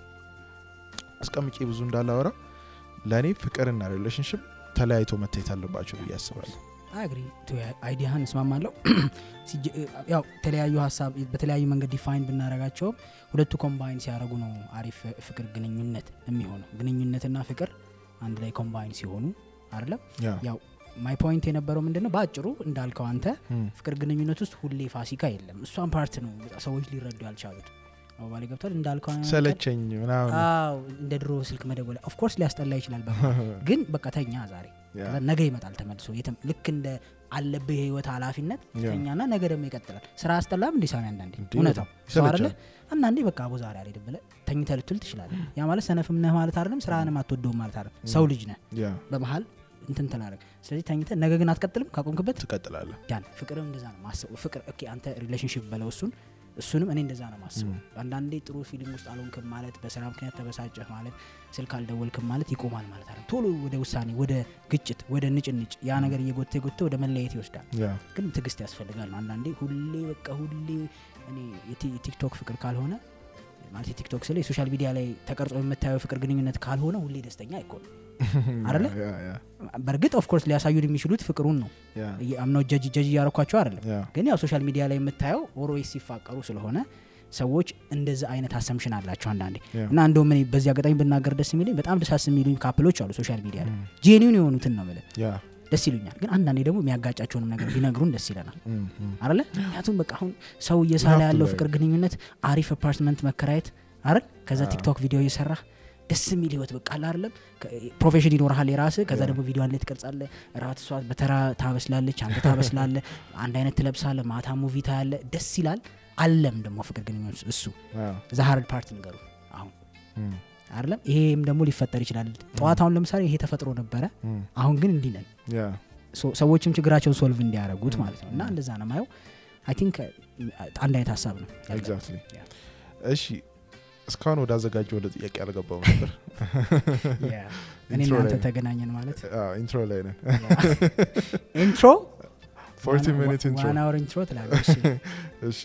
አስቀምጬ ብዙ እንዳላወራ ለእኔ ፍቅርና ሪሌሽንሽፕ ተለያይቶ መታየት አለባቸው ብዬ አስባለሁ አግሪ አይዲያህን እስማማለሁ ሲጀ- ያው የተለያዩ ሀሳብ በተለያዩ መንገድ ዲፋይን ብናደረጋቸውም ሁለቱ ኮምባይን ሲያደርጉ ነው አሪፍ ፍቅር ግንኙነት የሚሆነው ግንኙነትና ፍቅር አንድ ላይ ኮምባይን ሲሆኑ አይደለም ያ ያው ማይ ፖይንት የነበረው ምንድን ነው በአጭሩ እንዳልከው አንተ ም፣ ፍቅር ግንኙነት ውስጥ ሁሌ ፋሲካ የለም እሷን ፓርት ነው ሰዎች ሊረዱ ያልቻሉት አባባሌ ገብቷል እንዳልከው አይነት ነገር- ሰለቸኝ ምናምን አዎ እንደ ድሮ ስልክ መደወል ኦፍኮርስ ሊያስጠላ ይችላል በ ግን በቃ ተኛ ዛሬ ያ፣ ከዛ ነገ ይመጣል ተመልሶ የትም ልክ እንደ አለብህ የህይወት ኃላፊነት ያ። ተኛና ነገ ደግሞ ይቀጥላል ስራ አስጠላም እንዲ ሳሚ አንዳንዴ እንዴ፣ እውነታው ሰው ይሰለቻል። አይደለ አንዳንዴ በቃ አቦ ዛሬ አልሄድም ብለህ ተኝተህ ልትውል ትችላለህ ያ ማለት ሰነፍም ነህ ማለት አይደለም ስራህንም አትወደውም ማለት አይደለም ሰው ልጅ ነህ ያ በመሀል እንትን ትላረግ ስለዚህ ተኝተህ ነገ ግን አትቀጥልም ካቆምክበት ትቀጥላለህ ያን ፍቅርም እንደዛ ነው ማስበው ፍቅር ኦኬ አንተ ሪሌሽንሽፕ በለው እሱን እሱንም እኔ እንደዛ ነው ማስበው አንዳንዴ ጥሩ ፊሊንግ ውስጥ አልሆንክም ማለት በስራ ምክንያት ተበሳጨህ ማለት ስልክ አልደወልክም ማለት ይቆማል ማለት አይደለም ቶሎ ወደ ውሳኔ ወደ ግጭት ወደ ንጭንጭ ያ ነገር እየጎተ የጎተ ወደ መለየት ይወስዳል ያ ግን ትግስት ያስፈልጋል ነው አንዳንዴ ሁሌ በቃ ሁሌ እኔ የቲ- የቲክቶክ ፍቅር ካልሆነ ማለት የቲክቶክ ስለ የሶሻል ሚዲያ ላይ ተቀርጾ የምታየው ፍቅር ግንኙነት ካልሆነ ሁሌ ደስተኛ አይኮንም አይደለ? ያ ያ በእርግጥ ኦፍኮርስ ሊያሳዩን የሚችሉት ፍቅሩን ነው ያ አምነው ጀጅ ጀጅ እያረኳቸው አይደለም ያ ግን ያው ሶሻል ሚዲያ ላይ የምታየው ኦሮዌስ ሲፋቀሩ ስለሆነ ሰዎች እንደዚህ አይነት አሰምሽን አላቸው አንዳንዴ ያ እና እንደውም እኔ በዚህ አጋጣሚ ብናገር ደስ የሚሉኝ በጣም ደሳስ የሚሉኝ ካፕሎች አሉ ሶሻል ሚዲያ ላይ ጄኒውን የሆኑትን ነው ምልህ ያ ደስ ይሉኛል ግን አንዳንዴ ደግሞ የሚያጋጫቸውንም ነገር ቢነግሩን ደስ ይለናል ም፣ ም። አለ ምክንያቱም በቃ አሁን ሰው እየሳለ You have to ያለው like- ፍቅር ግንኙነት አሪፍ አፓርትመንት መከራየት አይደል ከዛ አዎ። ቲክቶክ ቪዲዮ እየሰራ ደስ የሚል ህይወት በቃ አለ አይደለም ፕሮፌሽን ይኖርሃል የራስ ከዛ Yeah. ደግሞ ቪዲዮ አንድ ላይ ትቀርጻለ ራት እሷ በተራ ታበስላለች አንተ ታበስላለ አንድ አይነት ትለብሳለ ማታ ሙቪ ታያለ ደስ ይላል አለም ደግሞ ፍቅር ግንኙነት እሱ ያ ዛሀርድ ፓርት ንገሩ አሁን ም፣ አይደለም ይሄም ደግሞ ሊፈጠር ይችላል ጠዋት አሁን ለምሳሌ ይሄ ተፈጥሮ ነበረ ም። አሁን ግን እንዲህ ነን ያ ሶ- ሰዎችም ችግራቸውን ሶልቭ እንዲያደረጉት Mm. ማለት ነው እና እንደዛ ነው ማየው አይ ቲንክ አንድ አይነት ሀሳብ ነው ያለን። ኤግዛክትሊ Yeah. እሺ እስካሁን ወደ አዘጋጀው ወደ ጥያቄ አልገባው ነበር Yeah. እኔ ኢንትሮ እናንተ ላይ ተገናኘን ማለት አዎ፣ ኢንትሮ ላይ ነን ኢንትሮ 40 ሚኒት ኢንትሮ ዋን አወር ኢንትሮ ትላለች እሺ። እሺ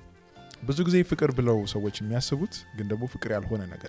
ብዙ ጊዜ ፍቅር ብለው ሰዎች የሚያስቡት ግን ደግሞ ፍቅር ያልሆነ ነገር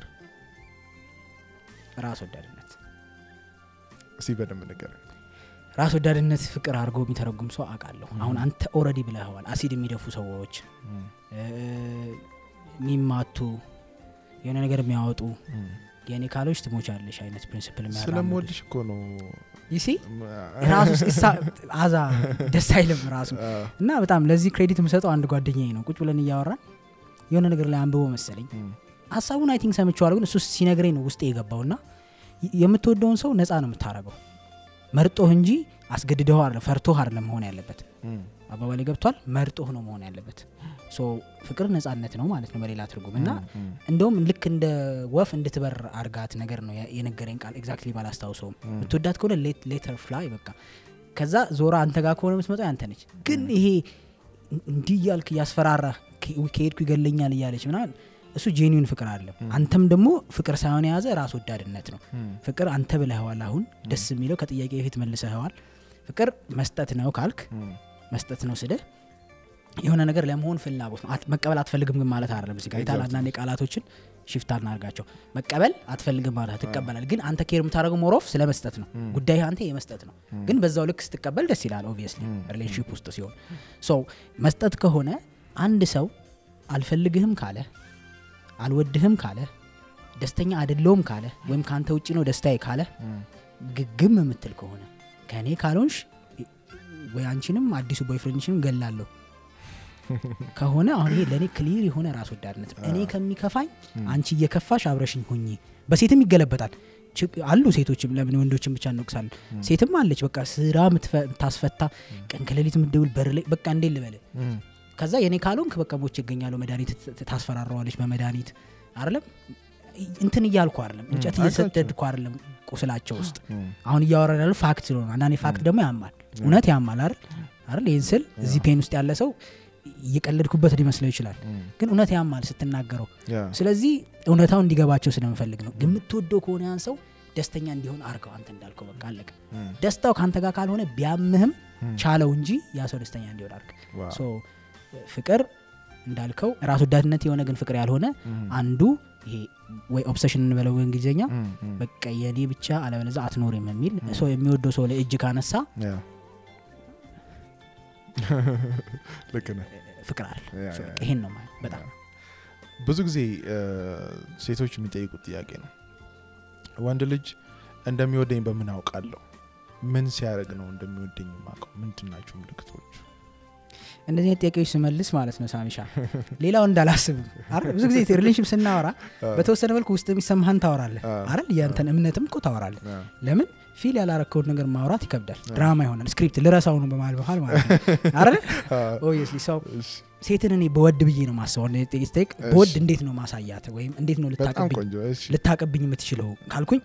ራስ ወዳድነት እስቲ በደንብ ነገር ራስ ወዳድነት ፍቅር አድርጎ የሚተረጉም ሰው አውቃለሁ አሁን አንተ ኦረዲ ብለኸዋል አሲድ የሚደፉ ሰዎች እ፣ የሚማቱ የሆነ ነገር የሚያወጡ የእኔ ካሎች ትሞቻለሽ አይነት ፕሪንስፕል ስለምወድሽ እኮ ነው ይሲ ራሱ ሲሳ- አዛ ደስ አይልም ራሱ አ፣ እና በጣም ለዚህ ክሬዲት የምሰጠው አንድ ጓደኛዬ ነው ቁጭ ብለን እያወራን የሆነ ነገር ላይ አንብቦ መሰለኝ ም፣ ሀሳቡን አይ ቲንክ ሰምቼዋለሁ ግን እሱ ሲነግረኝ ነው ውስጤ የገባው ና የምትወደውን ሰው ነፃ ነው የምታረገው መርጦህ እንጂ አስገድደው አለ ፈርቶህ አይደለም መሆን ያለበት ም፣ አባባሌ ገብቷል መርጦህ ነው መሆን ያለበት ሶ ፍቅር ነፃነት ነው ማለት ነው በሌላ ትርጉም እና ም፣ እንደውም ልክ እንደ ወፍ እንድትበር አርጋት ነገር ነው የ- የነገረኝ ቃል ኤግዛክትሊ ባላስታውሰውም ምትወዳት ከሆነ ሌተር ፍላይ በቃ ከዛ ዞራ አንተ ጋር ከሆነ የምትመጣው ያንተ ነች ግን ይሄ እንዲህ እያልክ እያስፈራራ ከሄድኩ ይገለኛል እያለች ምናምን እሱ ጄኒውን ፍቅር አለም አንተም ደግሞ ፍቅር ሳይሆን የያዘ ራስ ወዳድነት ነው ም፣ ፍቅር አንተ ብለህዋል አሁን ደስ የሚለው ከጥያቄ በፊት መልሰኸዋል ፍቅር መስጠት ነው ካልክ ም፣ መስጠት ነው ስልህ የሆነ ነገር ለመሆን ፍላጎት ነው አት- መቀበል አትፈልግም ግን ማለት አይደለም እዚህ ጋር የታል አንዳንድ ቃላቶችን ሽፍት አናርጋቸው መቀበል አትፈልግም ማለት ትቀበላል ግን አንተ ኬር የምታደርገው ሞሮፍ ስለ መስጠት ነው ጉዳይ አንተ የመስጠት ነው ግን በዛው ልክ ስትቀበል ደስ ይላል ኦብቪየስሊ ሪሌሽንሽፕ ውስጥ ሲሆን ሶ መስጠት ከሆነ አንድ ሰው አልፈልግህም ካለ አልወድህም ካለ ደስተኛ አይደለውም ካለ ወይም ከአንተ ውጭ ነው ደስታዬ ካለ ግግም የምትል ከሆነ ከእኔ ካልሆንሽ ወይ አንቺንም አዲሱ ቦይፍሬንድሽንም ገላለሁ ከሆነ አሁን ይሄ ለእኔ ክሊር የሆነ ራስ ወዳድነት ነው። እኔ ከሚከፋኝ አንቺ እየከፋሽ አብረሽኝ ሁኚ በሴትም ይገለበጣል ችግ- አሉ ሴቶችም ለምን ወንዶችን ብቻ እንወቅሳለን ሴትም አለች በቃ ስራ ምትፈ- ምታስፈታ ቀን ከሌሊት ምትደውል በር ላይ በቃ እንዴ ልበል ከዛ የኔ ካልሆንክ በቃ ሞች ይገኛለሁ መድኃኒት ት- ት- ታስፈራረዋለች በመድኃኒት አይደለም እንትን እያልኩ አይደለም እንጨት እየሰደድኩ አይደለም ቁስላቸው ውስጥ አሁን እያወራን ያለው ፋክት ስለሆነ አንዳንዴ ፋክት ደግሞ ያማል እውነት ያማል አይደል አይደል ይህን ስል እዚህ ፔን ውስጥ ያለ ሰው እየቀለድኩበት ሊመስለው ይችላል ግን እውነት ያማል ስትናገረው ያ ስለዚህ እውነታው እንዲገባቸው ስለምፈልግ ነው የምትወደው ከሆነ ያን ሰው ደስተኛ እንዲሆን አርገው አንተ እንዳልከው በቃ አለቀ ደስታው ከአንተ ጋር ካልሆነ ቢያምህም ቻለው እንጂ ያ ሰው ደስተኛ እንዲሆን አርግ ዋው። ሶ ፍቅር እንዳልከው ራስ ወዳድነት የሆነ ግን ፍቅር ያልሆነ አንዱ ይሄ ወይ ኦብሰሽን እንበለው በእንግሊዝኛ በቃ የኔ ብቻ አለበለዛ አትኖርም የሚል ሰው የሚወደው ሰው ላይ እጅ ካነሳ ያ ልክ ነህ ፍቅር አለ ያ፣ ሶ ያ፣ በቃ ይሄን ነው ማለት በጣም ብዙ ጊዜ እ፣ ሴቶች የሚጠይቁት ጥያቄ ነው ወንድ ልጅ እንደሚወደኝ በምን አውቃለሁ ምን ሲያደርግ ነው እንደሚወደኝ የማውቀው ምንድን ናቸው ምልክቶቹ እንደዚህ አይነት ጥያቄዎች ስመልስ ማለት ነው ሳሚሻ ሌላው እንዳላስብም አይደል? ብዙ ጊዜ ሪሌሽንሽፕ ስናወራ በተወሰነ መልኩ ውስጥ የሚሰማህን ታወራለህ አ። አይደል ያንተን እምነትም እኮ ታወራለህ አ። ለምን ፊል ያላረከውን ነገር ማውራት ይከብዳል ድራማ ይሆናል ስክሪፕት ልረሳው ነው በመሀል በመሀል ማለት ነው አይደል ኦብቪየስሊ ሰው እሺ፣ ሴትን እኔ በወድ ብዬ ነው ማስበው ስቴክ በወድ እንዴት ነው ማሳያት ወይም እንዴት ነው በጣም ልታቀብኝ ቆንጆ እሺ ልታቀብኝ የምትችለው ካልኩኝ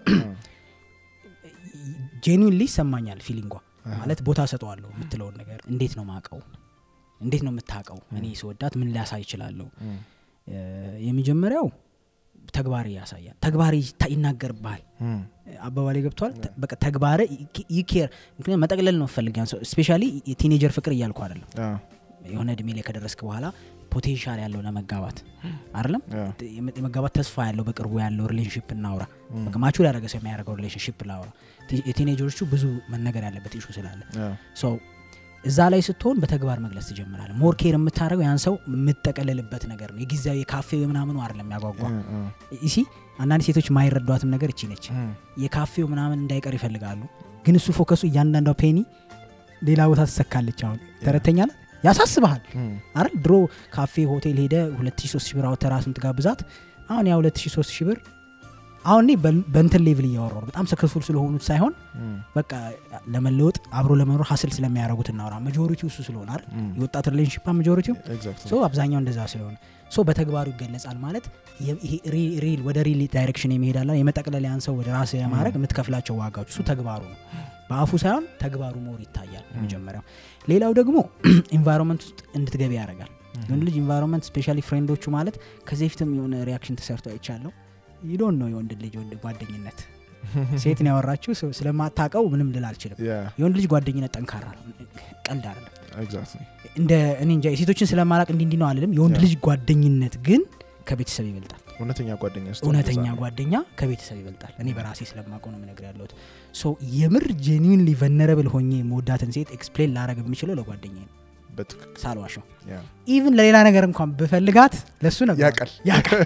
ጄኒንሊ ይሰማኛል ፊሊንጓ ማለት ቦታ ሰጠዋለሁ የምትለውን ነገር እንዴት ነው ማቀው እንዴት ነው የምታቀው እኔ ስወዳት ምን ሊያሳይ ይችላለሁ እም፣ እ፣ የመጀመሪያው ተግባር ያሳያል ተግባር ይታ- ይናገርብሃል እም፣ አባባሌ ገብቷል ተ- በቃ ተግባር ይኬር ምክንያቱም መጠቅለል ነው ፈልጊያን ሰው ስፔሻሊ የቲኔጀር ፍቅር እያልኩ አይደለም አ፣ የሆነ እድሜ ላይ ከደረስክ በኋላ ፖቴንሻል ያለው ለመጋባት አይደለም ያ፣ የመ- የመጋባት ተስፋ ያለው በቅርቡ ያለው ሪሌሽንሽፕ እናውራ በቃ ማቹር ያደረገ ሰው የሚያደርገው ሪሌሽንሽፕ ላውራ ቲ- የቲኔጀሮቹ ብዙ መነገር ያለበት ኢሹ ስላለ ያ፣ ሶ እዛ ላይ ስትሆን በተግባር መግለጽ ትጀምራለ ሞር ኬር የምታደርገው ያን ሰው የምጠቀልልበት ነገር ነው የጊዜያዊ የካፌ ምናምኑ አይደለም የሚያጓጓ እ፣ እ፣ ይሲ አንዳንድ ሴቶች የማይረዷትም ነገር እቺ ነች እም፣ የካፌው ምናምን እንዳይቀር ይፈልጋሉ ግን እሱ ፎከሱ እያንዳንዷ ፔኒ ሌላ ቦታ ትሰካለች አሁን ተረተኛለ ያሳስበሃል እም፣ አይደል ድሮ ካፌ ሆቴል ሄደ 2300 ብር አውጥተህ ራስን ትጋብዛት አሁን ያ 2300 ብር አሁን እኔ በን- በእንትን ሌቭል እያወራሁ ነው። በጣም ሰክሰስፉል ስለሆኑት ሳይሆን እም፣ በቃ ለመለወጥ አብሮ ለመኖር ሀስል ስለሚያደርጉት እናወራ መጆሪቲው እሱ ስለሆነ አይደል እም፣ የወጣት ሪሌሽንሽፕ መጆሪቲው ኤግዛክትሊ። ሶ አብዛኛው እንደዛ ስለሆነ ሶ በተግባሩ ይገለጻል ማለት የ- ይሄ ሪ- ሪል ወደ ሪል ዳይሬክሽን የሚሄዳላ የመጠቅለል ያን ሰው ወደ ራስ የማድረግ የምትከፍላቸው ዋጋዎች እሱ ተግባሩ ነው በአፉ ሳይሆን ተግባሩ ሞር ይታያል የመጀመሪያው ሌላው ደግሞ ኢንቫይሮንመንት ውስጥ እንድትገቢ ያደርጋል የወንድ ልጅ ኢንቫይሮንመንት ስፔሻሊ ፍሬንዶቹ ማለት ከዚህ በፊትም የሆነ ሪያክሽን ተሰርቶ አይቻለሁ ይዶን ነው የወንድ ልጅ ወንድ ጓደኝነት ሴትን ያወራችው ሰው ስለማታቀው ምንም ልል አልችልም ያ፣ የወንድ ልጅ ጓደኝነት ጠንካራ ነው ቀልድ አይደለም ኤግዛክትሊ። እንደ እኔ እንጃ የሴቶችን ስለማላቅ እንዲ እንዲ ነው አልልም የወንድ ያ። ልጅ ጓደኝነት ግን ከቤተሰብ ይበልጣል እውነተኛ ጓደኛ ስትሆን እውነተኛ እንደዛ ነው። ጓደኛ ከቤተሰብ ይበልጣል እኔ በራሴ ስለማውቀው ነው የምነግር ያለሁት ሶ የምር ጄኒንሊ ቨነረብል ሆኜ መወዳትን ሴት ኤክስፕሌን ላረግ የምችለው ለጓደኛ ነው በትክክል ሳልዋሸው ያ፣ ኢቭን ለሌላ ነገር እንኳን ብፈልጋት ለእሱ ነበር ያውቃል። ያውቃል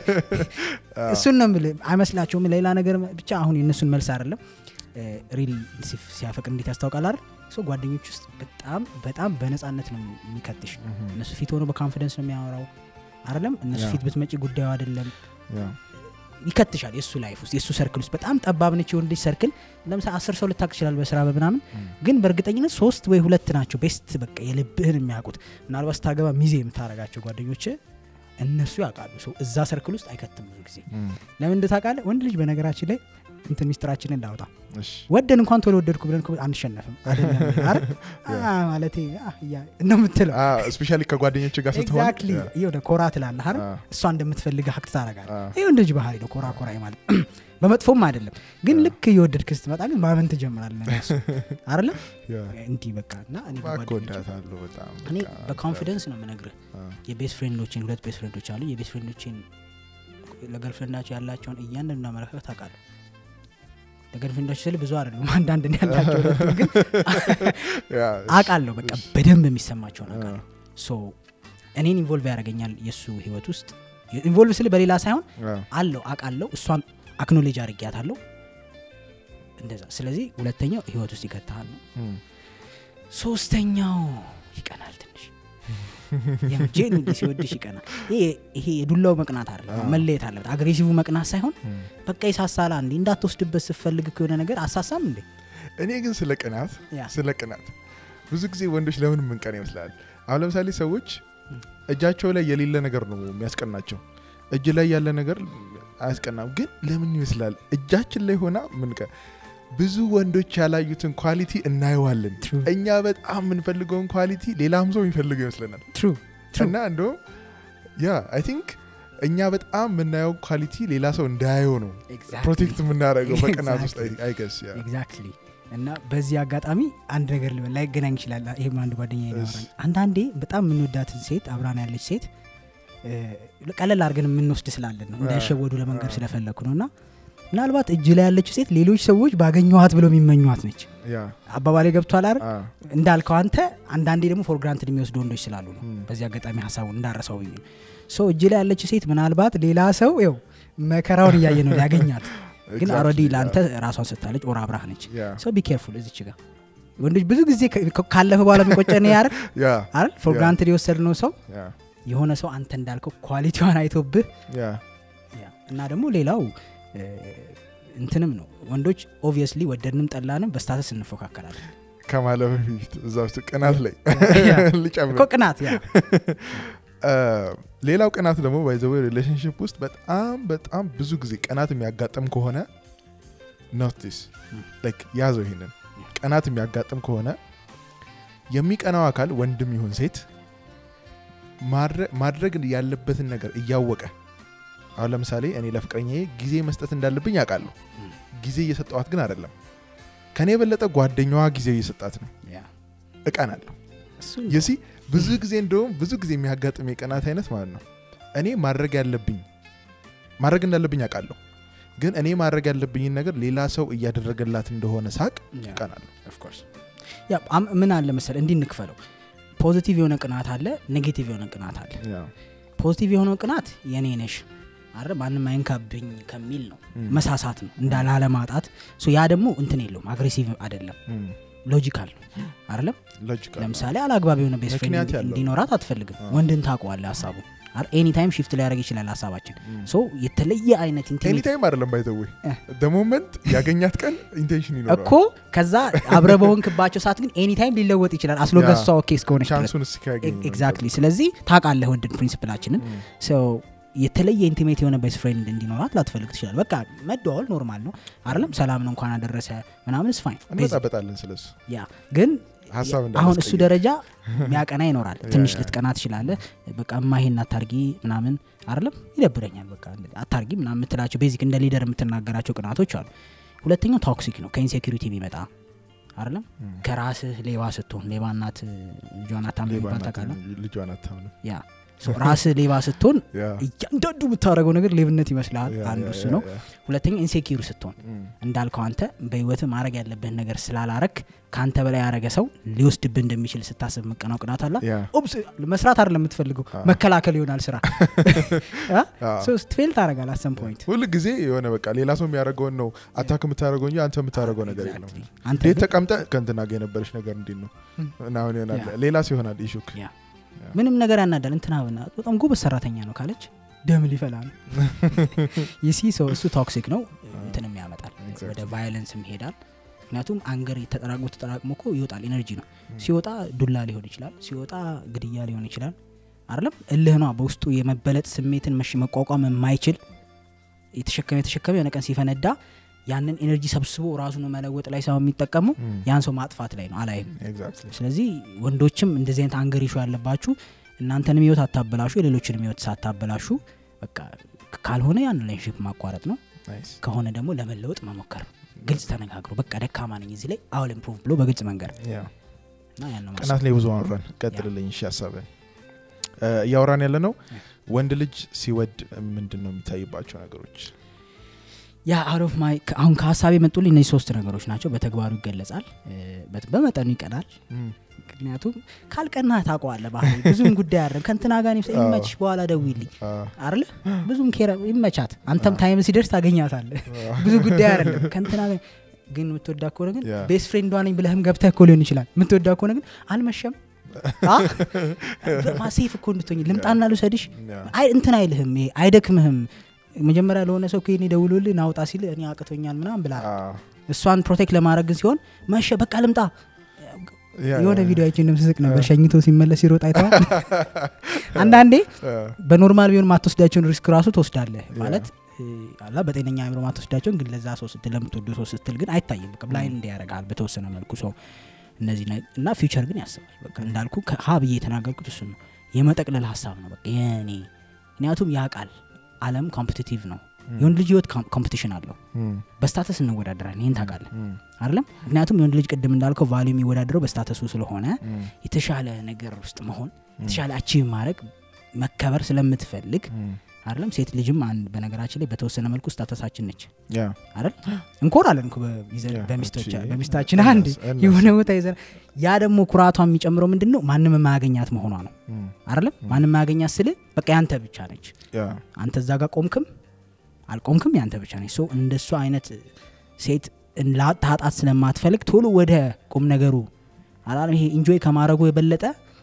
እሱን ነው የምልህ አይመስላቸውም ለሌላ ነገር ብቻ አሁን የእነሱን መልስ አይደለም ሪል ሲያፈቅር እንዴት ያስታውቃል አይደል ሶ ጓደኞች ውስጥ በጣም በጣም በነፃነት ነው የሚከትሽ እነሱ ፊት ሆኖ በካንፊደንስ ነው የሚያወራው አይደለም እነሱ ያ። ፊት ብትመጪ ጉዳዩ አይደለም ያ፣ ይከትሻል የእሱ ላይፍ ውስጥ የእሱ ሰርክል ውስጥ በጣም ጠባብ ነች የወንድ ልጅ ሰርክል ለምሳሌ አስር ሰው ልታቅ ይችላል በስራ በምናምን ግን በእርግጠኝነት ሶስት ወይ ሁለት ናቸው ቤስት በቃ የልብህን የሚያውቁት ምናልባት ስታገባ ሚዜ የምታረጋቸው ጓደኞች እነሱ ያውቃሉ ሰው እዛ ሰርክል ውስጥ አይከትም ብዙ ጊዜ እም፣ ለምን እንደ ታውቃለህ ወንድ ልጅ በነገራችን ላይ እንትን ሚስጥራችንን እንዳወጣ እሺ፣ ወደን እንኳን ቶሎ ወደድኩ ብለን እኮ አንሸነፍም አይደለም አይደል? አ፣ ማለቴ አ፣ እያ- ነው የምትለው አ፣ ስፔሻሊ ከጓደኞች ጋር ስትሆን ኤግዛክትሊ ያ፣ የሆነ ኮራ ትላለህ አይደል አ፣ እሷ እንደምትፈልግ ሀቅ ታረጋል አ፣ ይህ ልጅ ባህሪ ነው ኮራ ኮራ ማለት በመጥፎም አይደለም ግን ልክ እየወደድክ ስትመጣ ግን ማመን ትጀምራለህ እሱ አይደለ ያ እንዲህ በቃ እና እኔ እባክህ በጓደኞቼ- እወዳታለሁ በጣም እኔ በቃ በኮንፊደንስ ነው የምነግርህ አ፣ የቤስት ፍሬንዶችን ሁለት ቤስት ፍሬንዶች አሉ የቤስት ፍሬንዶችን ለገርፍሬንዳቸው ያላቸውን እያንዳንዱ አመለካከት አውቃለሁ ለገርፍሬንዳቸው ስል ብዙ አይደሉም አንዳንድ ነው ያላቸው ሁለቱም ግን ያ አውቃለሁ በቃ በደንብ የሚሰማቸውን አ፣ አውቃለሁ ሶ እኔን ኢንቮልቭ ያደርገኛል የእሱ ህይወት ውስጥ ኢንቮልቭ ስል በሌላ ሳይሆን አ፣ አለው አውቃለሁ እሷን አክኖሌጅ አድርጊያታለሁ እንደዛ ስለዚህ ሁለተኛው ህይወት ውስጥ ይከትሃል ነው እም፣ ሶስተኛው ይቀናል ትንሽ የምጄን ሲወድሽ ይቀናል ይሄ ይሄ የዱላው መቅናት አለ አዎ። መለየት አለበት አግሬሲቭ መቅናት ሳይሆን እም። በቃ ይሳሳላ እንዲ እንዳትወስድበት ስፈልግ ከሆነ ነገር አሳሳም እንዴ እኔ ግን ስለ ቅናት ያ ስለ ቅናት ብዙ ጊዜ ወንዶች ለምን ምንቀን ይመስላል አሁን ለምሳሌ ሰዎች እጃቸው ላይ የሌለ ነገር ነው የሚያስቀናቸው እጅ ላይ ያለ ነገር አያስቀናም ግን ለምን ይመስላል እጃችን ላይ ሆና ምንቀ ብዙ ወንዶች ያላዩትን ኳሊቲ እናየዋለን True. እኛ በጣም የምንፈልገውን ኳሊቲ ሌላም ሰው የሚፈልገው ይመስለናል ትሩ እና እንደውም ያ አይ ቲንክ እኛ በጣም የምናየው ኳሊቲ ሌላ ሰው እንዳያየው ነው ፕሮቴክት የምናደርገው በቅናት ውስጥ Exactly. አይገስ ያ ኤግዛክትሊ እና በዚህ አጋጣሚ አንድ ነገር ልበል ላይገናኝ ይችላል ይህም አንድ ጓደኛ እሺ። ያወራኝ አንዳንዴ በጣም የምንወዳትን ሴት አብራን ያለች ሴት እ፣ ቀለል አድርገን የምንወስድ ስላለን ነው እንዳይሸወዱ ለመንገድ ስለፈለግኩ ነው እና ምናልባት እጅ ላይ ያለችው ሴት ሌሎች ሰዎች ባገኘኋት ብለው የሚመኟት ነች ያ አባባሌ ገብቷል አይደል አ፣ እንዳልከው አንተ አንዳንዴ ደግሞ ፎር ግራንትድ የሚወስዱ ወንዶች ስላሉ ነው ም። በዚህ አጋጣሚ ሀሳቡን እንዳረሰው ብዬ ሶ እጅ ላይ ያለችው ሴት ምናልባት ሌላ ሰው ው መከራውን እያየ ነው ሊያገኛት ግን exactly, አረዲ ያ፣ ለአንተ ራሷን ስታለች ኦር አብራህ ነች ያ ሰው ቢ ኬርፉል እዚች ጋር ወንዶች ብዙ ጊዜ ከ- ካለፈ በኋላ የሚቆጨን ያር ያ አይደል ፎር ያ። ግራንትድ የወሰድነው ሰው ያ የሆነ ሰው አንተ እንዳልከው ኳሊቲዋን አይቶብህ ያ ያ። እና ደግሞ ሌላው እ፣ እንትንም ነው ወንዶች ኦብቪየስሊ ወደድንም ጠላንም በስታተስ እንፎካከራለን ከማለፍ በፊት እዛ ውስጥ ቅናት ላይ ያ። ልጨምር እኮ ቅናት ያ አ፣ ሌላው ቅናት ደግሞ ባይዘዌ ሪሌሽንሽፕ ውስጥ በጣም በጣም ብዙ ጊዜ ቅናት የሚያጋጥም ከሆነ ኖቲስ ላይክ ያዘው ይሄንን ቅናት የሚያጋጥም ከሆነ የሚቀናው አካል ወንድም ይሁን ሴት ማድረ- ማድረግ ያለበትን ነገር እያወቀ አሁን ለምሳሌ እኔ ለፍቅረኛዬ ጊዜ መስጠት እንዳለብኝ ያውቃለሁ ጊዜ እየሰጠዋት ግን አይደለም ከኔ የበለጠ ጓደኛዋ ጊዜ እየሰጣት ነው ያ እቀናለሁ እሱ የሲ ብዙ ጊዜ እንደውም ብዙ ጊዜ የሚያጋጥም የቀናት አይነት ማለት ነው እኔ ማድረግ ያለብኝ ማድረግ እንዳለብኝ አውቃለሁ ግን እኔ ማድረግ ያለብኝን ነገር ሌላ ሰው እያደረገላት እንደሆነ ሳቅ ያ እቀናለሁ ኦፍኮርስ ያ አም- ምን አለ መሰለ እንዲህ እንክፈለው ፖዚቲቭ የሆነ ቅናት አለ ኔጌቲቭ የሆነ ቅናት አለ ፖዚቲቭ የሆነው ቅናት የኔ ነሽ አረ ማንም አይንካብኝ ከሚል ነው ም። መሳሳት ነው እንዳላለማጣት ሶ ያ ደግሞ እንትን የለውም አግሬሲቭ አይደለም ሎጂካል ነው አይደለም ሎጂካል ለምሳሌ አላግባብ የሆነ ቤስት ምክንያት ፍሬንድ ያለው። እንዲኖራት አትፈልግም አዎ። ወንድን ታውቀዋለ ሀሳቡ ኤኒ ታይም ሽፍት ሊያደርግ ይችላል ሀሳባችን ሶ የተለየ አይነት ኢንቲሜት ኤኒታይም አይደለም ባይዘዌ እ። ደሞመንት ያገኛት ቀን ኢንቴንሽን ይኖረዋል እኮ ከዛ አብረ በሆንክባቸው ሰዓት ግን ኤኒ ታይም ሊለወጥ ይችላል አስሎገሷ ያ። ኦኬ እስከሆነች ድረስ ቻንሱን እስኪያገኝ ኤግዛክትሊ ስለዚህ ታውቃለህ ወንድን ፕሪንሲፕላችንን ሰው የተለየ ኢንቲሜት የሆነ ቤስት ፍሬንድ እንዲኖራት ላትፈልግ ትችላል በቃ መደዋወል ኖርማል ነው አይደለም ሰላም ነው እንኳን አደረሰ ምናምን ስ ፋይን እንመጣበጣለን ስለሱ ያ ግን ሀሳብ አሁን እሱ እንዳላስቀይር። ደረጃ ሚያቀና ይኖራል ያ፣ ትንሽ ያ። ልትቀና ትችላለህ በቃ እማይሄን አታርጊ ምናምን አይደለም ይደብረኛል በቃ እንደዚህ አታርጊ ምናምን የምትላቸው ቤዚክ እንደ ሊደር የምትናገራቸው ቅናቶች አሉ ሁለተኛው ቶክሲክ ነው ከኢንሴኪሪቲ የሚመጣ አይደለም ም። ከራስህ ሌባ ስትሆን ሌባ እናት ልጇን አታምን ሌባ የሚባል ናት፣ ታውቃለህ ልጇን አታምንም ያ ሶ ራስህ ሌባ ስትሆን ያ፣ እያንዳንዱ የምታደረገው ነገር ሌብነት ይመስልሃል ያ፣ አንዱ ያ፣ እሱ ያ፣ ነው ያ። ሁለተኛ ኢንሴኪሩ ስትሆን ም። እንዳልከው አንተ በህይወት ማድረግ ያለብህን ነገር ስላላረክ ከአንተ በላይ ያረገ ሰው ሊወስድብህ እንደሚችል ስታስብ መቀናው ቅናት አላ ያ፣ ኦብስ መስራት አይደለም የምትፈልገው አ። መከላከል ይሆናል ስራ አ። ስትፌል ታደረጋል አሰም ፖይንት ሁል ጊዜ የሆነ በቃ ሌላ ሰው የሚያደርገውን ነው አታክ የምታደርገው እንጂ አንተ የምታደርገው ነገር የለም አንተ እንዴት ግን ተቀምጠ ከንትና ጋር የነበረች ነገር እንዴት ነው እና አሁን ይሆናል ያ። ሌላ ሰው ይሆናል ኢሹክ ያ ምንም ነገር ያናዳል እንትና ብና በጣም ጎበዝ ሰራተኛ ነው ካለች ደም ሊፈላ ነው ይሲ ሰው እሱ ቶክሲክ ነው እንትንም ያመጣል Exactly. ወደ ቫዮለንስም ይሄዳል ምክንያቱም አንገር ተጠራቅሞ ተጠራቅሞ እኮ ይወጣል ኤነርጂ ነው ሲወጣ ዱላ ሊሆን ይችላል ሲወጣ ግድያ ሊሆን ይችላል አይደለም እልህ ነው በውስጡ የመበለጥ ስሜትን መሽ መቋቋም የማይችል የተሸከመ የተሸከመ የሆነ ቀን ሲፈነዳ ያንን ኤነርጂ ሰብስቦ ራሱን መለወጥ ላይ ሳይሆን የሚጠቀሙ ያን ሰው ማጥፋት ላይ ነው አላይም ኤግዛክትሊ ስለዚህ ወንዶችም እንደዚህ አይነት አንገር ይሹ ያለባችሁ እናንተንም ህይወት አታበላሹ የሌሎችንም ህይወት ሳታበላሹ በቃ ካልሆነ ያን ሪሌሽንሽፕ ማቋረጥ ነው ናይስ ከሆነ ደግሞ ለመለወጥ መሞከር ግልጽ ተነጋግሮ በቃ ደካማ ነኝ እዚህ ላይ አውል ኢምፕሩቭ ብሎ በግልጽ መንገር ያ እና ያን ነው ቅናት ላይ ብዙ አወራን ቀጥልልኝ እሺ ሀሳብን እ፣ እያወራን ያለ ነው ወንድ ልጅ ሲወድ ምንድን ነው የሚታይባቸው ነገሮች ያ አውት ኦፍ ማይ አሁን ከሀሳብ የመጡልኝ እነዚህ ሶስት ነገሮች ናቸው በተግባሩ ይገለጻል እ፣ በት- በመጠኑ ይቀናል እም፣ ምክንያቱም ካልቀና ታውቀዋለህ ባህሪ ብዙም ጉዳይ አለ ከንትና ጋር አዎ። ይመችሽ በኋላ ደውይልኝ አ፣ አለ ብዙም ኬረ ይመቻት አንተም ታይም ሲደርስ ታገኛታለህ ብዙ ጉዳይ አይደለም ከንትና ጋር ግን የምትወዳ ከሆነ ግን ያ። ቤስት ፍሬንዷ ነኝ ብለህም ገብተህ እኮ ሊሆን ይችላል የምትወዳ ከሆነ ግን አልመሸም አ? ማሴፍ እኮ እንድትሆኝ ልምጣና ልውሰድሽ ያ፣ አይ እንትን አይልህም ይሄ አይደክምህም መጀመሪያ ለሆነ ሰው ከኔ ደውሎልህ ናውጣ ሲል እኔ አቅቶኛል ምናምን ብላ አ፣ እሷን ፕሮቴክት ለማድረግ ግን ሲሆን መሸ በቃ ልምጣ ያ፣ የሆነ ያ፣ ቪዲዮ አይቼ እንደምስስቅ ነበር ሸኝቶ ሲመለስ ሲሮጥ አይተዋል አንዳንዴ አ፣ በኖርማል ቢሆን ማትወስዳቸውን ሪስክ ራሱ ትወስዳለህ ማለት እ፣ አላ በጤነኛ አእምሮ ማትወስዳቸውን ግን ለዛ ሰው ስትል ለምትወዱ ሰው ስትል ግን አይታይም በቃ ብላይን እንዲ ያደርጋል በተወሰነ መልኩ ሰው እነዚህ ነ- እና ፊውቸር ግን ያስባል በቃ እንዳልኩ ከሀ ብዬ የተናገርኩት እሱ ነው የመጠቅለል ሀሳብ ነው በቃ የኔ ምክንያቱም ያ ቃል አለም ኮምፒቲቲቭ ነው የወንድ ልጅ ህይወት ኮምፒቲሽን አለው እም፣ በስታተስ እንወዳደራለን ይህን ታውቃለህ እም፣ አይደለም ምክንያቱም የወንድ ልጅ ቅድም እንዳልከው ቫሉ የሚወዳደረው በስታተሱ ስለሆነ እም፣ የተሻለ ነገር ውስጥ መሆን የተሻለ አቺቭ ማድረግ መከበር ስለምትፈልግ እም፣ አይደለም ሴት ልጅም አንድ በነገራችን ላይ በተወሰነ መልኩ ስታተሳችን ነች ያ፣ አይደል እንኮራለን እኮ በሚዘ- ያ፣ በሚስቶቻ እቺ- በሚስታችን እነሱ- አንድ እነሱ። የሆነ ቦታ ይዘ ያ ደግሞ ኩራቷ የሚጨምረው ምንድን ነው ማንም የማያገኛት መሆኗ ነው እም፣ አይደለም ማንም የማያገኛት ስል በቃ ያንተ ብቻ ነች ያ፣ አንተ እዛ ጋር ቆምክም አልቆምክም ያንተ ብቻ ነች ሶ እንደሱ አይነት ሴት ላ- ታጣት ስለማትፈልግ ቶሎ ወደ ቁም ነገሩ አላ ይሄ ኢንጆይ ከማድረጉ የበለጠ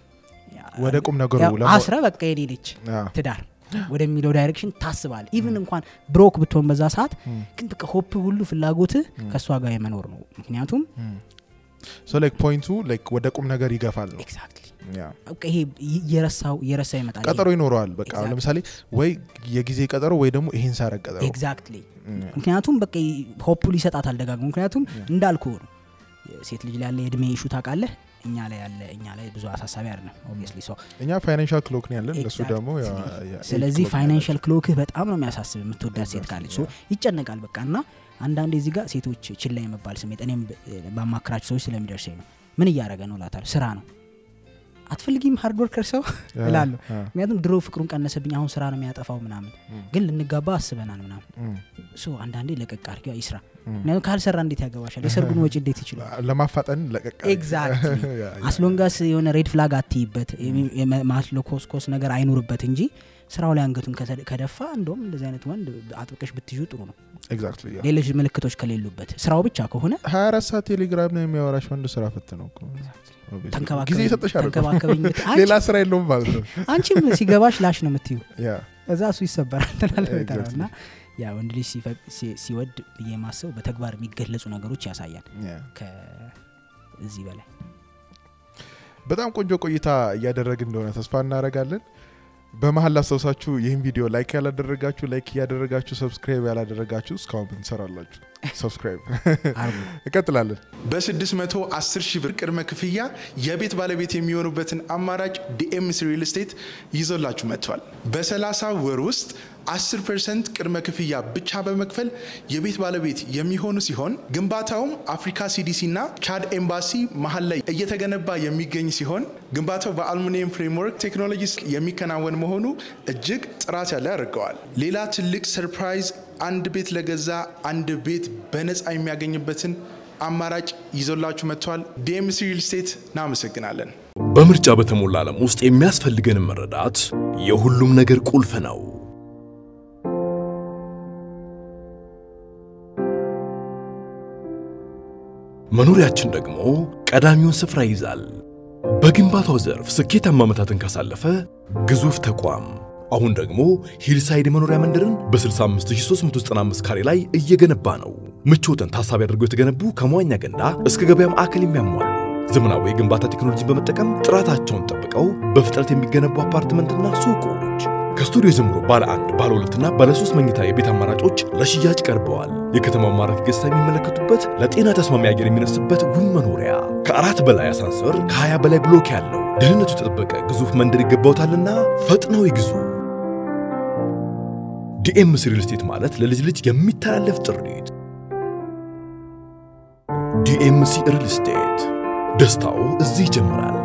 ወደ ቁም ነገሩ ያው ለማ- አስረ በቃ የኔ ነች ያ፣ ትዳር ወደሚለው ዳይሬክሽን ታስባል ኢቭን እንኳን ብሮክ ብትሆን በዛ ሰዓት እም፣ ግን በቃ ሆፕ ሁሉ ፍላጎት ከእሷ ጋር የመኖር ነው ምክንያቱም እም። ሶ ላይክ ፖይንቱ ላይክ ወደ ቁም ነገር ይገፋል ነው ኤግዛክትሊ ያ በቃ ይሄ እየረሳው እየረሳ ይመጣል ቀጠሮ ይኖረዋል በቃ አሁን Exactly. ለምሳሌ ወይ የጊዜ ቀጠሮ ወይ ደግሞ ይሄን ሳረግ ቀጠሮ ኤግዛክትሊ እም፣ ምክንያቱም በቃ ሆፑል ይሰጣታል ደጋግሞ ምክንያቱም እንዳልኩ ነው ሴት ልጅ ላይ ያለ የእድሜ ኢሹ ታውቃለህ እኛ ላይ ያለ እኛ ላይ ብዙ አሳሳቢ አይደለም ኦብቪየስሊ ሰው እኛ ፋይናንሻል ክሎክ ነው ያለን እነሱ Exactly. ደግሞ ያ- ያ- ስለዚህ ክሎክ ነው ፋይናንሻል ክሎክህ በጣም ነው የሚያሳስብ የምትወዳት ሴት ካለች ሶ ይጨነቃል በቃ እና አንዳንዴ እዚህ ጋር ሴቶች ችላ የመባል ስሜት እኔም ብ- ባማክራቸው ሰዎች ስለሚደርሰኝ ነው ምን እያደረገ ነው ላታል ስራ ነው አትፈልጊም ሃርድ ወርከር ሰው ያ- እላለሁ ያ፣ ምክንያቱም ድሮ ፍቅሩን ቀነሰብኝ አሁን ስራ ነው የሚያጠፋው ምናምን ግን ልንጋባ አስበናል ምናምን እም፣ ሶ አንዳንዴ ለቀቅ አድርጊ ይስራ እም። ምክንያቱም ካልሰራ እንዴት ያገባሻል የሰርጉን ወጪ እንዴት ይችላል ለማፋጠን ለቀቅ ኤግዛክትሊ ያ፣ ያ። አስሎንጋስ የሆነ ሬድ ፍላግ አትይበት ማስለኮስኮስ ነገር አይኑርበት እንጂ ስራው ላይ አንገቱን ከተ- ከደፋ እንደውም እንደዚህ አይነት ወንድ አጥብቀሽ ብትይዙ ጥሩ ነው ኤግዛክትሊ ያ። ሌሎች ምልክቶች ከሌሉበት ስራው ብቻ ከሆነ 24 ሰዓት ቴሌግራም ነው የሚያወራሽ ወንድ ስራ ፈት ነው እኮ። Obviously. ጊዜ ተንከባከበኝ ይሰጥሽ አይደል? ተንከባከበኝ ብት- አንቺ- ሌላ ስራ የለውም ማለት ነው አንቺም ሲገባሽ ላሽ ነው የምትዩ ያ እዛ እሱ ይሰበራል ትላለህ በተራ Exactly. እና ያ ወንድ ልጅ ሲፈቅ- ሲ- ሲወድ ብዬ ማሰብ በተግባር የሚገለጹ ነገሮች ያሳያል ያ። ከዚህ በላይ በጣም ቆንጆ ቆይታ እያደረግን እንደሆነ ተስፋ እናደርጋለን በመሀል ላስታውሳችሁ ይህን ቪዲዮ ላይክ ያላደረጋችሁ ላይክ እያደረጋችሁ ሰብስክራይብ ያላደረጋችሁ እስካሁን ብንሰራላችሁ ሰብስክራይብ አርጉ እንቀጥላለን በ610 ሺህ ብር ቅድመ ክፍያ የቤት ባለቤት የሚሆኑበትን አማራጭ ዲኤምሲ ሪል ስቴት ይዞላችሁ መጥቷል። በ30 ወር ውስጥ 10 ፐርሰንት ቅድመ ክፍያ ብቻ በመክፈል የቤት ባለቤት የሚሆኑ ሲሆን ግንባታውም አፍሪካ ሲዲሲ እና ቻድ ኤምባሲ መሀል ላይ እየተገነባ የሚገኝ ሲሆን ግንባታው በአልሙኒየም ፍሬምወርክ ቴክኖሎጂ የሚከናወን መሆኑ እጅግ ጥራት ያለ ያደርገዋል። ሌላ ትልቅ ሰርፕራይዝ አንድ ቤት ለገዛ አንድ ቤት በነፃ የሚያገኝበትን አማራጭ ይዞላችሁ መጥቷል። ዲኤምሲ ሪል ስቴት እናመሰግናለን። በምርጫ በተሞላ ዓለም ውስጥ የሚያስፈልገንን መረዳት የሁሉም ነገር ቁልፍ ነው። መኖሪያችን ደግሞ ቀዳሚውን ስፍራ ይይዛል። በግንባታው ዘርፍ ስኬታማ ዓመታትን ካሳለፈ ግዙፍ ተቋም አሁን ደግሞ ሂልሳይድ የመኖሪያ መንደርን በ65395 ካሬ ላይ እየገነባ ነው። ምቾትን ታሳቢ አድርገው የተገነቡ ከመዋኛ ገንዳ እስከ ገበያ ማዕከል የሚያሟሉ ዘመናዊ የግንባታ ቴክኖሎጂን በመጠቀም ጥራታቸውን ጠብቀው በፍጥነት የሚገነቡ አፓርትመንትና ሱቆች ከስቱዲዮ ጀምሮ ባለ አንድ ባለ ሁለትና ባለ ሶስት መኝታ የቤት አማራጮች ለሽያጭ ቀርበዋል። የከተማው ማራኪ ገጽታ የሚመለከቱበት ለጤና ተስማሚ አየር የሚነፍስበት ውብ መኖሪያ ከአራት በላይ አሳንሰር ከ20 በላይ ብሎክ ያለው ደህንነቱ የተጠበቀ ግዙፍ መንደር ይገባውታልና ፈጥነው ይግዙ። ዲኤምሲ ሪል ስቴት ማለት ለልጅ ልጅ የሚተላለፍ ጥሪት። ዲኤምሲ ሪል ስቴት ደስታው እዚህ ይጀምራል።